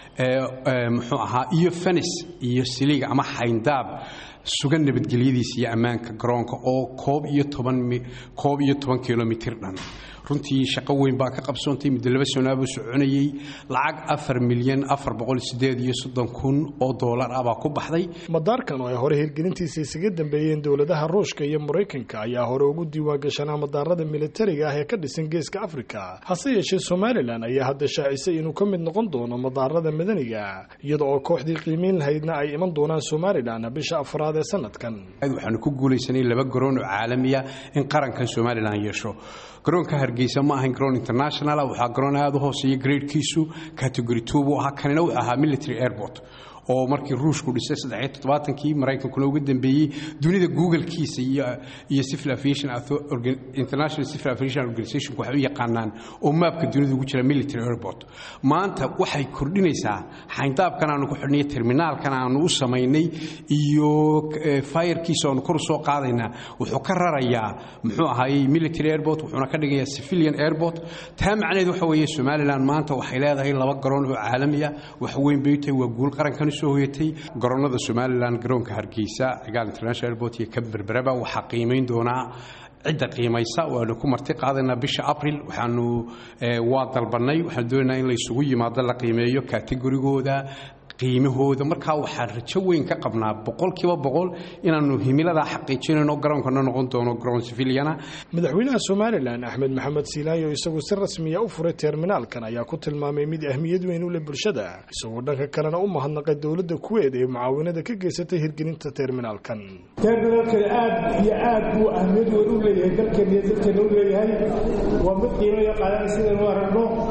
muxuu ahaa iyo fenis iyo siliig ama xayndaab sugan nabadgelyadiisa iyo ammaanka garoonka oo koob iyo toban koob iyo toban kilomitir dhan runtii shaqo weyn baa ka qabsoontay muddo laba sanaabuu soconayey lacag afar milyan afar boqol sideed iyo soddon kun oo doolar ah baa ku baxday madaarkan oo ay hore hirgelintiisa isaga dambeeyeen dowladaha ruushka iyo maraykanka ayaa hore ugu diiwaangashanaa madaarada militariga ah ee ka dhisan geeska afrika hase yeeshee somalilan ayaa hadda shaacisay inuu ka mid noqon doono madaarada madaniga iyada oo kooxdii qiimeyn lahaydna ay iman doonaan somalilan bisha afraad ee sanadkan waxaanu ku guulaysanay laba garoon oo caalamiya in qarankan somalilan yeesho garoonka hargeysa ma ahayn garoon international waxaa garoon aada u hooseeya gradekiisu category two buu ahaa kanina wuxuu ahaa military airport oo markii ruushku dhisay saddexiyo toddobaatankii maraykankuna uga dambeeyey dunida googlekiisa iyo iyo civil aviation international civil aviation organization waxay u yaqaanaan oo maabka dunida ugu jira military airport maanta waxay kordhinaysaa xayndaabkan aanu ku xidhnay terminaalkan aanu u samaynay iyo firekiisa aanu kor u soo qaadaynaa wuxuu ka rarayaa muxuu ahaayey military airport wuxuuna ka dhigayaa civilian airport taa macnaheed waxa weeye somaliland maanta waxay leedahay laba garoon oo caalamiya wax weyn bay tahay waa guul qarankan soo hoyatay garoonada somalilan garoonka hargeysa cigaal international airport iyo ka berberaba waxaa qiimayn doonaa cidda qiimaysa waanu ku marti qaadaynaa bisha abril waxaanu waa dalbanay waxaanu doonaynaa in la isugu yimaado la qiimeeyo kategorigooda qiimahooda markaa waxaan rajo weyn ka qabnaa boqolkiiba boqol inaanu himiladaa xaqiijinayno garoonkana noqon doono garoon civiliana madaxweynaha somalilan axmed maxamed siilaayo isaguo si rasmiya u furay terminaalkan ayaa ku tilmaamay mid ahmiyad weyn u leh bulshada isagoo dhanka kalena u mahadnaqay dowladda kuweed ee mucaawinada ka geysatay hirgelinta terminaalkan terminaalkan aad iyo aad buu ahmiyad weyn u leeyahay dalkeena iyo dadkeena u leeyahay waa mid qiimo iyo qaadaan sidaynu aragno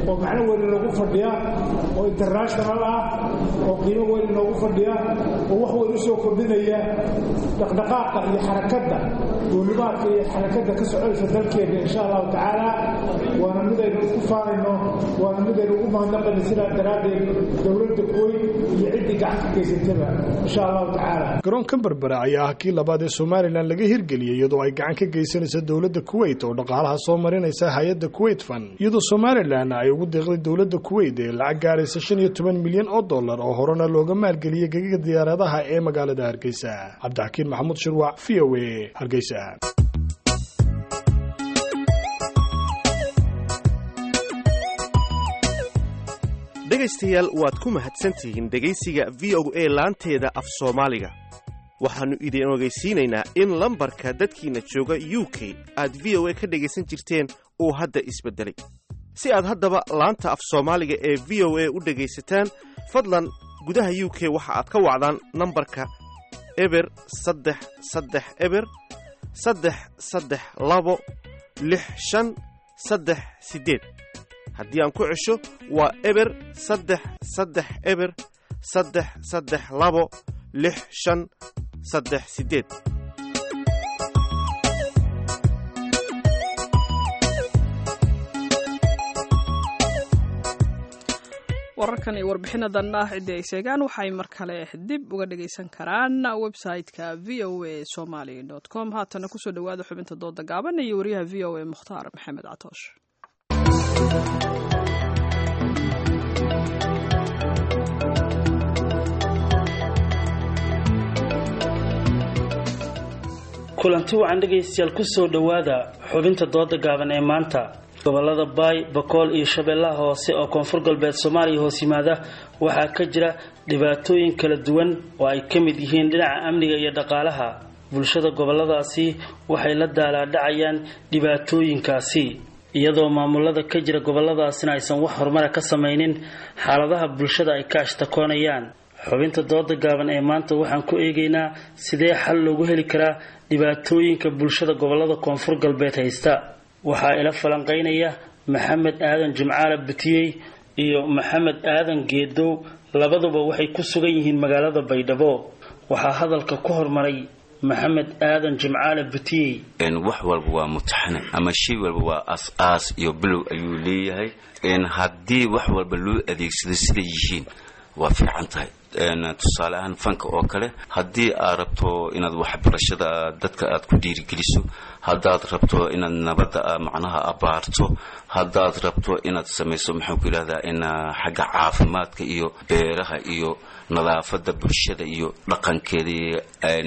oo macno weyn inoogu fadhiya oo international ah oo qiimo weyn inoogu fadhiya oo wax weyn u soo kordhinaya dhaqdhaqaaqa iyo xarakadda duulimaadka iyo xarakadda ka soconaysa dalkeena insha allahu tacaala waana midaynu ku faanayno waana midaynu ugu mahadnaqayno sidaa daraaddeed dowladda kuweyt iyo ciddii gacan ka geysataba insha allahu tacaala garoonkan berbera ayaa ah kii labaad ee somalilan laga hirgeliyey iyadoo ay gacan ka geysanaysa dowladda kuweyt oo dhaqaalaha soo marinaysa hay-adda kuweyt fan iyadoo somalilan ay ugu deeqday dowladda kuweyt ee lacag gaaraysa shan iyo toban milyan oo dollar oo horena looga maalgeliyey gegaga diyaaradaha ee magaalada hargeysa cabdixakiin maxamuud shirwac v o a hargeysa dhegaystayaal waad ku mahadsantihiin dhegaysiga v o a laanteeda af soomaaliga waxaannu idin ogeysiinaynaa in lambarka dadkiinna jooga u k aad v o a ka dhegaysan jirteen uu hadda isbeddelay si aad haddaba laanta af soomaaliga ee v o a u dhegaysataan fadlan gudaha u k waxa aad ka wacdaan nambarka eber saddex saddex eber saddex saddex labo lix shan saddex siddeed haddii aan ku cesho waa eber saddex saddex eber saddex saddex labo lix shan saddex siddeed wararkan iyo warbixinadan ah ciddii ay sheegaan waxay mar kale dib uga dhagaysan karaan website-ka v o a somaly com haatana kusoo dhawaada xubinta dooda gaaban iyo wariyaha v o a mukhtaar maxamed catoosh kulanti wacan dhegaystayaal kusoo dhowaada xubinta dooda gaaban ee maanta gobolada baay bakool iyo shabeellaha hoose oo koonfur galbeed soomaaliya hoos yimaada waxaa ka jira dhibaatooyin kala duwan oo ay ka mid yihiin dhinaca amniga iyo dhaqaalaha bulshada goboladaasi waxay la daalaadhacayaan dhibaatooyinkaasi iyadoo maamulada ka jira goboladaasina aysan wax horumara ka samaynin xaaladaha bulshada ay ka ashtakoonayaan xubinta dooda gaaban ee maanta waxaan ku eegaynaa sidee xal loogu heli karaa dhibaatooyinka bulshada gobolada koonfur galbeed haysta waxaa ila falanqaynaya maxamed aadan jimcaale butiyey iyo maxamed aadan geedow labaduba waxay ku sugan yihiin magaalada baydhabo waxaa hadalka ku hormaray maxamed aadan jimcaale butiyey wax walba waa mutaxane ama shay walba waa as-aas iyo bilow ayuu leeyahay haddii wax walba loo adeegsado siday yihiin waa fiican tahay tusaale ahaan fanka oo kale haddii aad rabto inaad waxbarashada dadka aad ku dhiirigeliso haddaad rabto inaad nabadda macnaha abaarto haddaad rabto inaad samayso maxaan ku yidhahdaa in xagga caafimaadka iyo beeraha iyo nadaafadda bulshada iyo dhaqankeeda iyo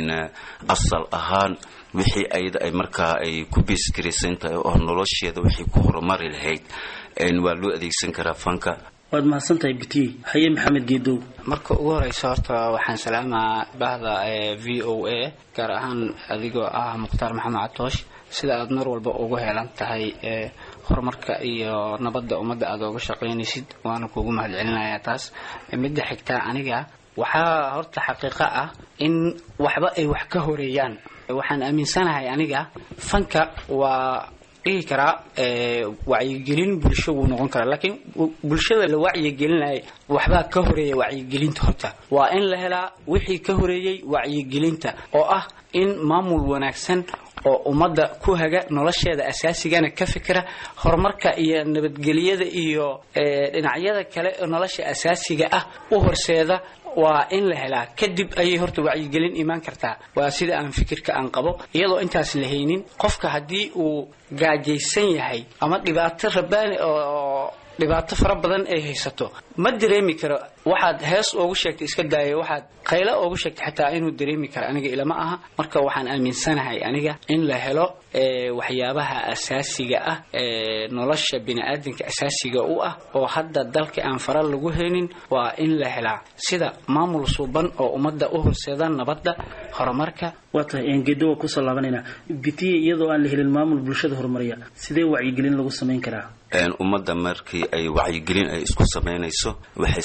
asal ahaan wixii ayada ay markaa ay ku biiskaraysan tahay oo nolosheeda waxay ku horumari lahayd waa loo adeegsan karaa fanka waad mahadsantahay bitiy haye maxamed geedow marka ugu horeysa horta waxaan salaamaa bahda v o a gaar ahaan adigoo ah mukhtaar maxamed catoosh sida aad mar walba ugu heelan tahay horumarka iyo nabadda ummadda aad ooga shaqaynaysid waana kuugu mahad celinayaa taas midda xigtaa aniga waxaa horta xaqiiqo ah in waxba ay wax ka horeeyaan waxaan aaminsanahay aniga fanka waa dhihi karaa wacyigelin bulsho wuu noqon karaa laakiin bulshada la wacyigelinaya waxbaa ka horeeya wacyigelinta horta waa in la helaa wixii ka horeeyey wacyigelinta oo ah in maamul wanaagsan oo ummadda ku haga nolosheeda asaasigana ka fikira horumarka iyo nabadgelyada iyo dhinacyada kale ee nolosha asaasiga ah u horseeda waa in la helaa kadib ayay horta wacyigelin imaan kartaa waa sida aan fikirka aan qabo iyadoo intaas la haynin qofka haddii uu gaajaysan yahay ama dhibaato rabaani oo dhibaato fara badan ay haysato ma dareemi karo waxaad hees oogu sheegtay iska daaya waxaad qaylo oogu sheegtay xataa inuu dareemi karo aniga ilama aha marka waxaan aaminsanahay aniga in la helo waxyaabaha asaasiga ah ee nolosha bini-aadanka asaasiga u ah oo hadda dalka aan fara lagu haynin waa in la helaa sida maamul suuban oo ummadda u horseeda nabadda horumarka waa tahay engedo waa kusoo laabanayna bitiya iyadoo aan la helin maamul bulshada horumariya sidee wacyigelin lagu samayn karaa ummadda markii ay wacyigelin ay isku samaynayso waxay samayn jireen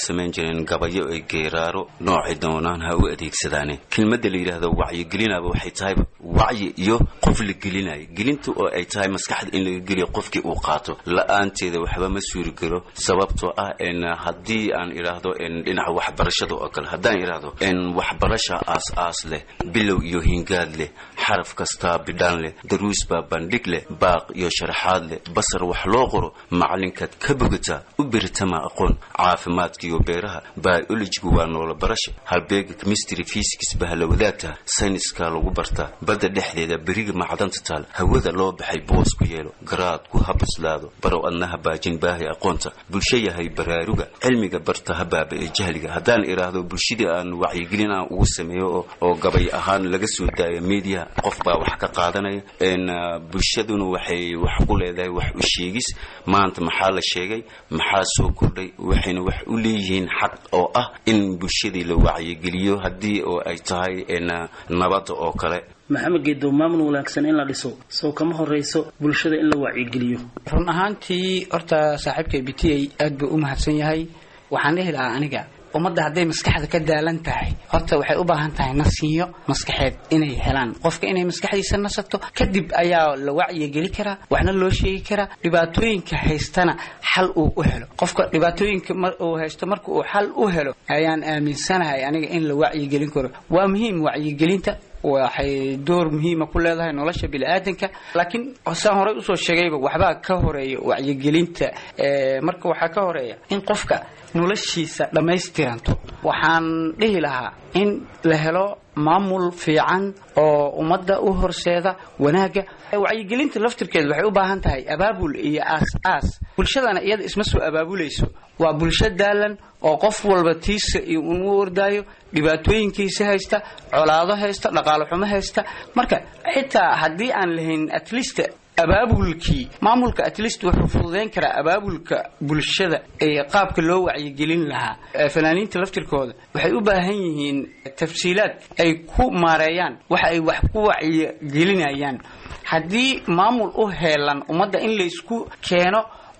gabayo ay geeraaro noocay doonaan ha u adeegsadaane kelmadda la yidhaahdo wacyigelinaba waxay tahayba wacyi iyo qof la gelinayo gelinta oo ay tahay maskaxda in laga geliyo qofkii uu qaato la-aanteeda waxba ma suuri garo sababtoo ah haddii aan idhaahdo dhinaca waxbarashada oo kale haddaan idhaahdo waxbarasha aas-aas leh bilow iyo hingaad leh xaraf kastaa bidhaan leh daruus baa bandhig leh baaq iyo sharaxaad leh basar wax loo qoro macalinkaad ka bogataa u beritama aqoon caafimaadka iyo beeraha biologigu waa noola barasha halbeega chemistry physics baa la wadaagtaa sayniska lagu bartaa badda dhexdeeda beriga macdanta taal hawada loo baxay boos ku yeelo garaadku ha buslaado barow adna ha baajin baahi aqoonta bulsho yahay baraaruga cilmiga barta ha baaba ee jahliga haddaan idhaahdo bulshadii aan wacyigelin aan ugu sameeyo oo gabay ahaan laga soo daayo media qof baa wax ka qaadanaya bulshaduna waxay wax ku leedahay wax u sheegis maanta maxaa la sheegay maxaa soo kordhay waxayna wax u leeyihiin xaq oo ah in bulshadii la wacyigeliyo haddii oo ay tahay nabadda oo kale maxamed geedow maamul wanaagsan in la dhiso soo kama horeyso bulshada in la wacyigeliyo run ahaantii horta saaxiibkay bitiyey aad buu u mahadsan yahay waxaan dhihi lahaa aniga ummadda hadday maskaxda ka daalan tahay horta waxay u baahan tahay nasiyo maskaxeed inay helaan qofka inay maskaxdiisa nasato kadib ayaa la wacyigeli karaa waxna loo sheegi karaa dhibaatooyinka haystana xal uu u helo qofka dhibaatooyinka uu haysto marka uu xal u helo ayaan aaminsanahay aniga in la wacyigelin karo waa muhiim wacyigelinta waxay door muhiima ku leedahay nolosha biniaadanka laakiin saan horey usoo sheegayba waxbaa ka horeeya wacyigelinta marka waxaa ka horeeya in qofka noloshiisa dhammaystiranto waxaan dhihi lahaa in la helo maamul fiican oo ummadda u horseeda wanaagga wacyigelinta laftirkeeda waxay u baahan tahay abaabul iyo aas-aas bulshadana iyada isma soo abaabulayso waa bulsho daalan oo qof walba tiisa uu ordaayo dhibaatooyinkiisa haysta colaado haysta dhaqaalo xumo haysta marka xitaa haddii aan lahayn atleast abaabulkii maamulka atlist wuxuu fududeyn karaa abaabulka bulshada ee qaabka loo wacyigelin lahaa fanaaniinta laftirkooda waxay u baahan yihiin tafsiilaad ay ku maareeyaan waxa ay wax ku wacyigelinayaan haddii maamul u heelan ummadda in laysku keeno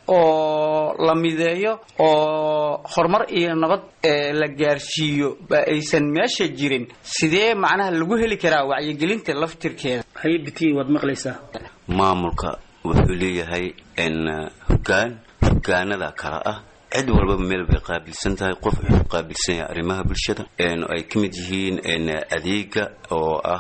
oo la mideeyo oo horumar iyo nabad la gaarsiiyo ba aysan meesha jirin sidee macnaha lagu heli karaa wacyigelinta laftirkeeda haybiti waad maqlaysaa maamulka wuxuu leeyahay hogaan hogaanada kale ah cid walbaba meel bay qaabilsan tahay qof wuxuu qaabilsan yahay arrimaha bulshada ay ka mid yihiin adeega oo ah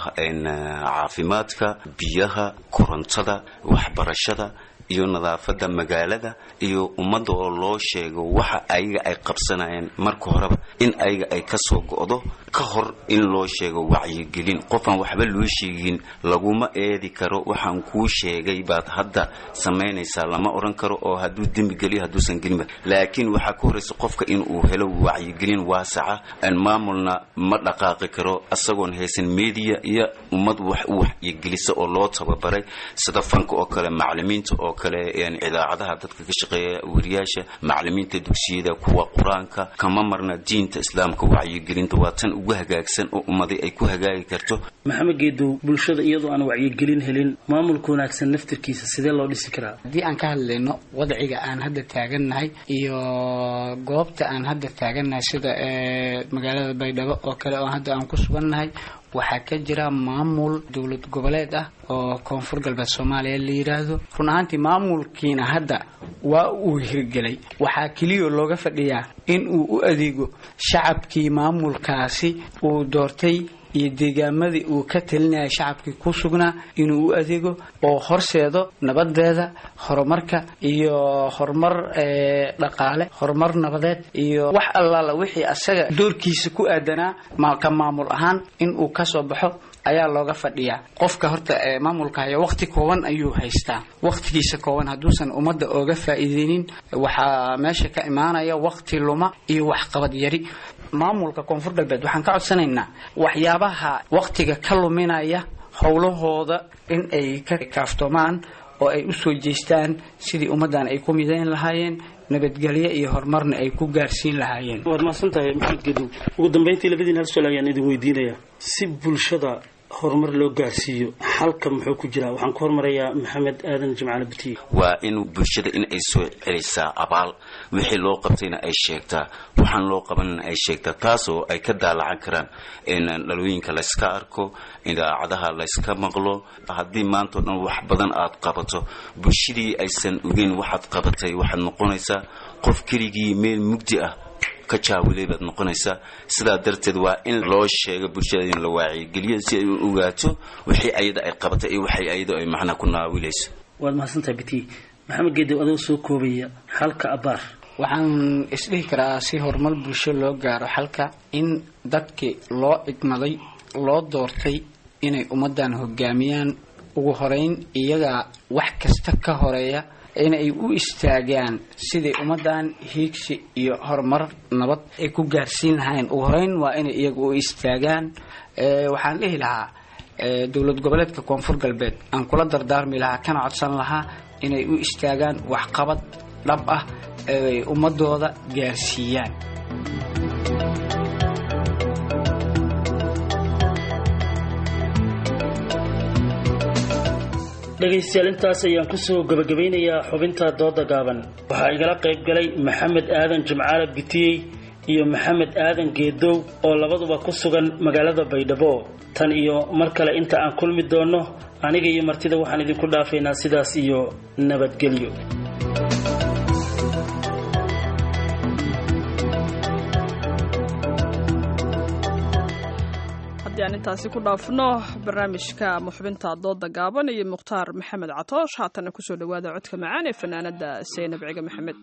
caafimaadka biyaha korontada waxbarashada iyo nadaafada magaalada iyo ummadda oo loo sheego waxa ayaga ay qabsanayaan marka horeba in ayaga ay kasoo go'do ka hor in loo sheego wacyigelin qofaan waxba loo sheegin laguma eedi karo waxaan kuu sheegay baad hadda samaynaysaa lama oran karo oo hadduu dembi geliyo hadduusan gelinba laakiin waxaa ka horraysa qofka in uu helo wacyigelin waasaca maamulna ma dhaqaaqi karo isagoon haysan media iyo ummad wax u wacyigelisa oo loo tababaray sida fanka oo kale macalimiinta oo kale idaacadaha dadka ka shaqeeya wariyaasha macalimiinta dugsiyada kuwa qur-aanka kama marna diinta islaamka wacyigelinta waa tan ugu hagaagsan oo ummaday ay ku hagaagi karto maxamed geedow bulshada iyadoo aan wacyigelin helin maamulka wanaagsan naftirkiisa sidee loo dhisi karaa haddii aan ka hadlayno wadciga aan hadda taagannahay iyo goobta aan hadda taagannahay sida magaalada baydhabo oo kale oo hadda aan ku sugannahay waxaa ka jira maamul dowlad goboleed ah oo koonfur galbeed soomaaliya la yidhaahdo run ahaantii maamulkiina hadda waa uu hirgelay waxaa keliyao looga fadhiyaa in uu u adeego shacabkii maamulkaasi uu doortay iyo deegaamadii uu ka talinaya shacabkii ku sugnaa inuu u adeego oo horseedo nabadeeda horumarka iyo horumar dhaqaale horumar nabadeed iyo wax allaala wixii asaga doorkiisa ku aadanaa ka maamul ahaan in uu kasoo baxo ayaa looga fadhiyaa qofka horta maamulka haya waqti kooban ayuu haystaa waqtigiisa kooban hadduusan ummadda ooga faa'iideynin waxaa meesha ka imaanaya waqti luma iyo waxqabad yari maamulka koonfur galbeed waxaan ka codsanaynaa waxyaabaha waqtiga ka luminaya howlahooda in ay ka kaaftoomaan oo ay usoo jeestaan sidii ummaddan ay ku midayn lahaayeen nabadgelyo iyo horumarna ay ku gaarsiin lahaayeen waad mahadsan tahay maxamed gedow ugu dambeyntii labadiin hal su-aal ayaan idin weydiinayaa si bulshada horumar loo gaarsiiyo xalka muxuu ku jiraa waxaan ku hormarayaa maxamed aadan jimcaale butiye waa in bulshada in ay soo celisaa abaal wixii loo qabtayna ay sheegtaa waxaan loo qabanina ay sheegtaa taasoo ay ka daalacan karaan in dhalooyinka layska arko idaacadaha layska maqlo haddii maanta o dhan wax badan aad qabato bulshadii aysan ogeyn waxaad qabatay waxaad noqonaysaa qof keligii meel mugdi ah ka jaawilay baad noqonaysaa sidaa darteed waa in loo sheego bulshada in la waacigeliyo si ay u ogaato wixii ayada ay qabatay iyo waxay ayada ay macnaha ku naawilayso waad mahadsantahay biti maxamed geedow adoo soo koobaya xalka abaar waxaan isdhihi karaa si horumar bulsho loo gaaro xalka in dadkii loo igmaday loo doortay inay ummaddan hogaamiyaan ugu horeyn iyagaa wax kasta ka horeeya inay u istaagaan sidai ummaddan hiigsi iyo horumar nabad ay ku gaarsiin lahayn ugu horeyn waa inay iyaga u istaagaan waxaan dhihi lahaa dowlad goboleedka koonfur galbeed aan kula dardaarmi lahaa kana codsan lahaa inay u istaagaan waxqabad dhab ah ay ummadooda gaarsiiyaan dhegaystayaal intaas ayaan kusoo gabagabeynayaa xubinta dooda gaaban waxaa igala qayb galay maxamed aadan jimcaale bitiyey iyo maxamed aadan geedow oo labaduba ku sugan magaalada baydhabo tan iyo mar kale inta aan kulmi doonno aniga iyo martida waxaan idinku dhaafaynaa sidaas iyo nabadgelyo haddii aan intaasi ku dhaafno barnaamijka muxbinta dooda gaaban iyo mukhtaar maxamed catoosh haatana kusoo dhawaada codka macaan ee fanaanada seynab ciga maxamed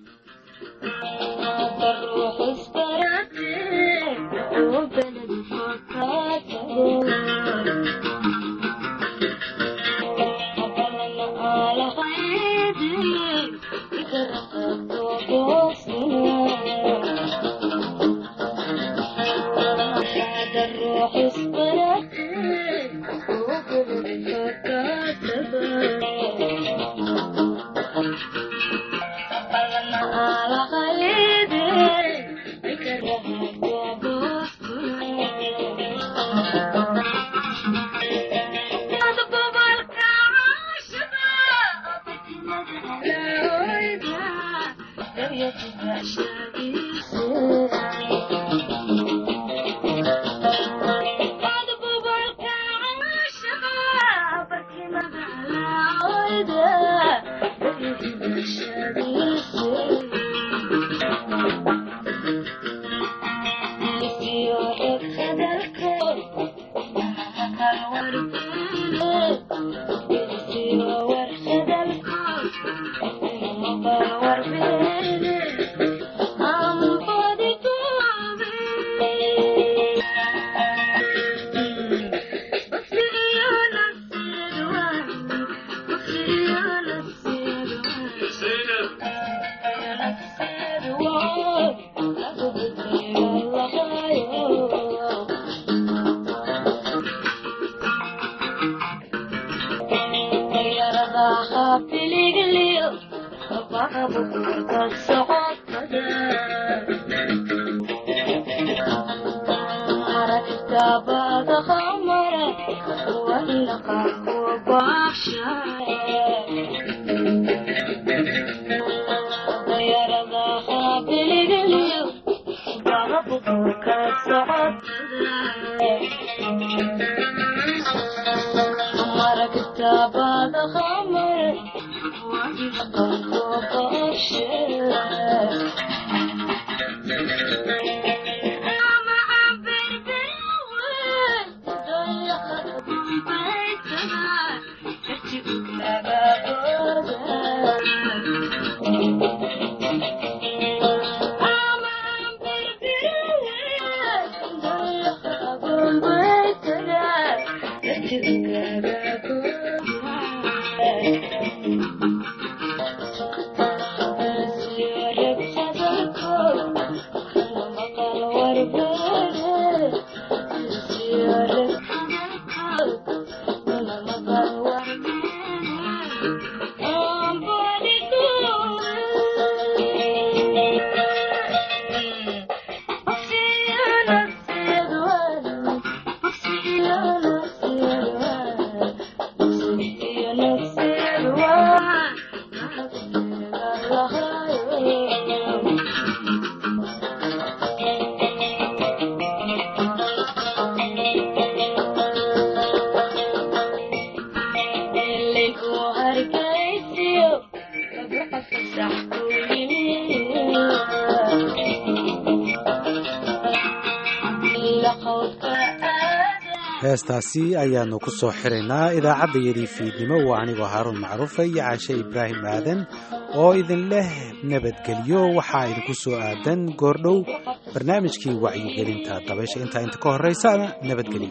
heestaasi ayaanu ku soo xiraynaa idaacadda yadii fiidnimo waa anigoo haaruun macruufa iyo caashe ibraahim aadan oo idin leh nabadgelyo waxaa idinku soo aadan goordhow barnaamijkii wacyigelinta dabaysha intaa inta ka horraysana nabadgelyo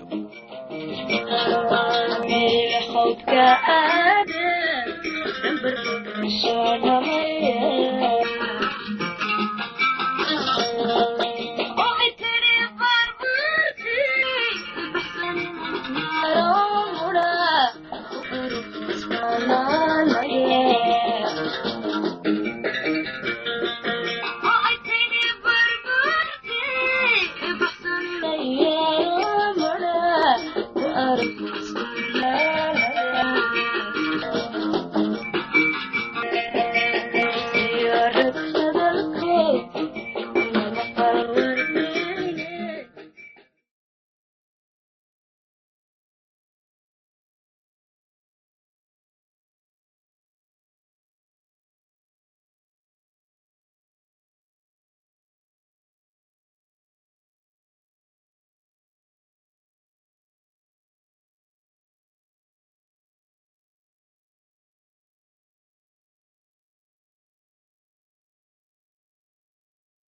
خوفك آدم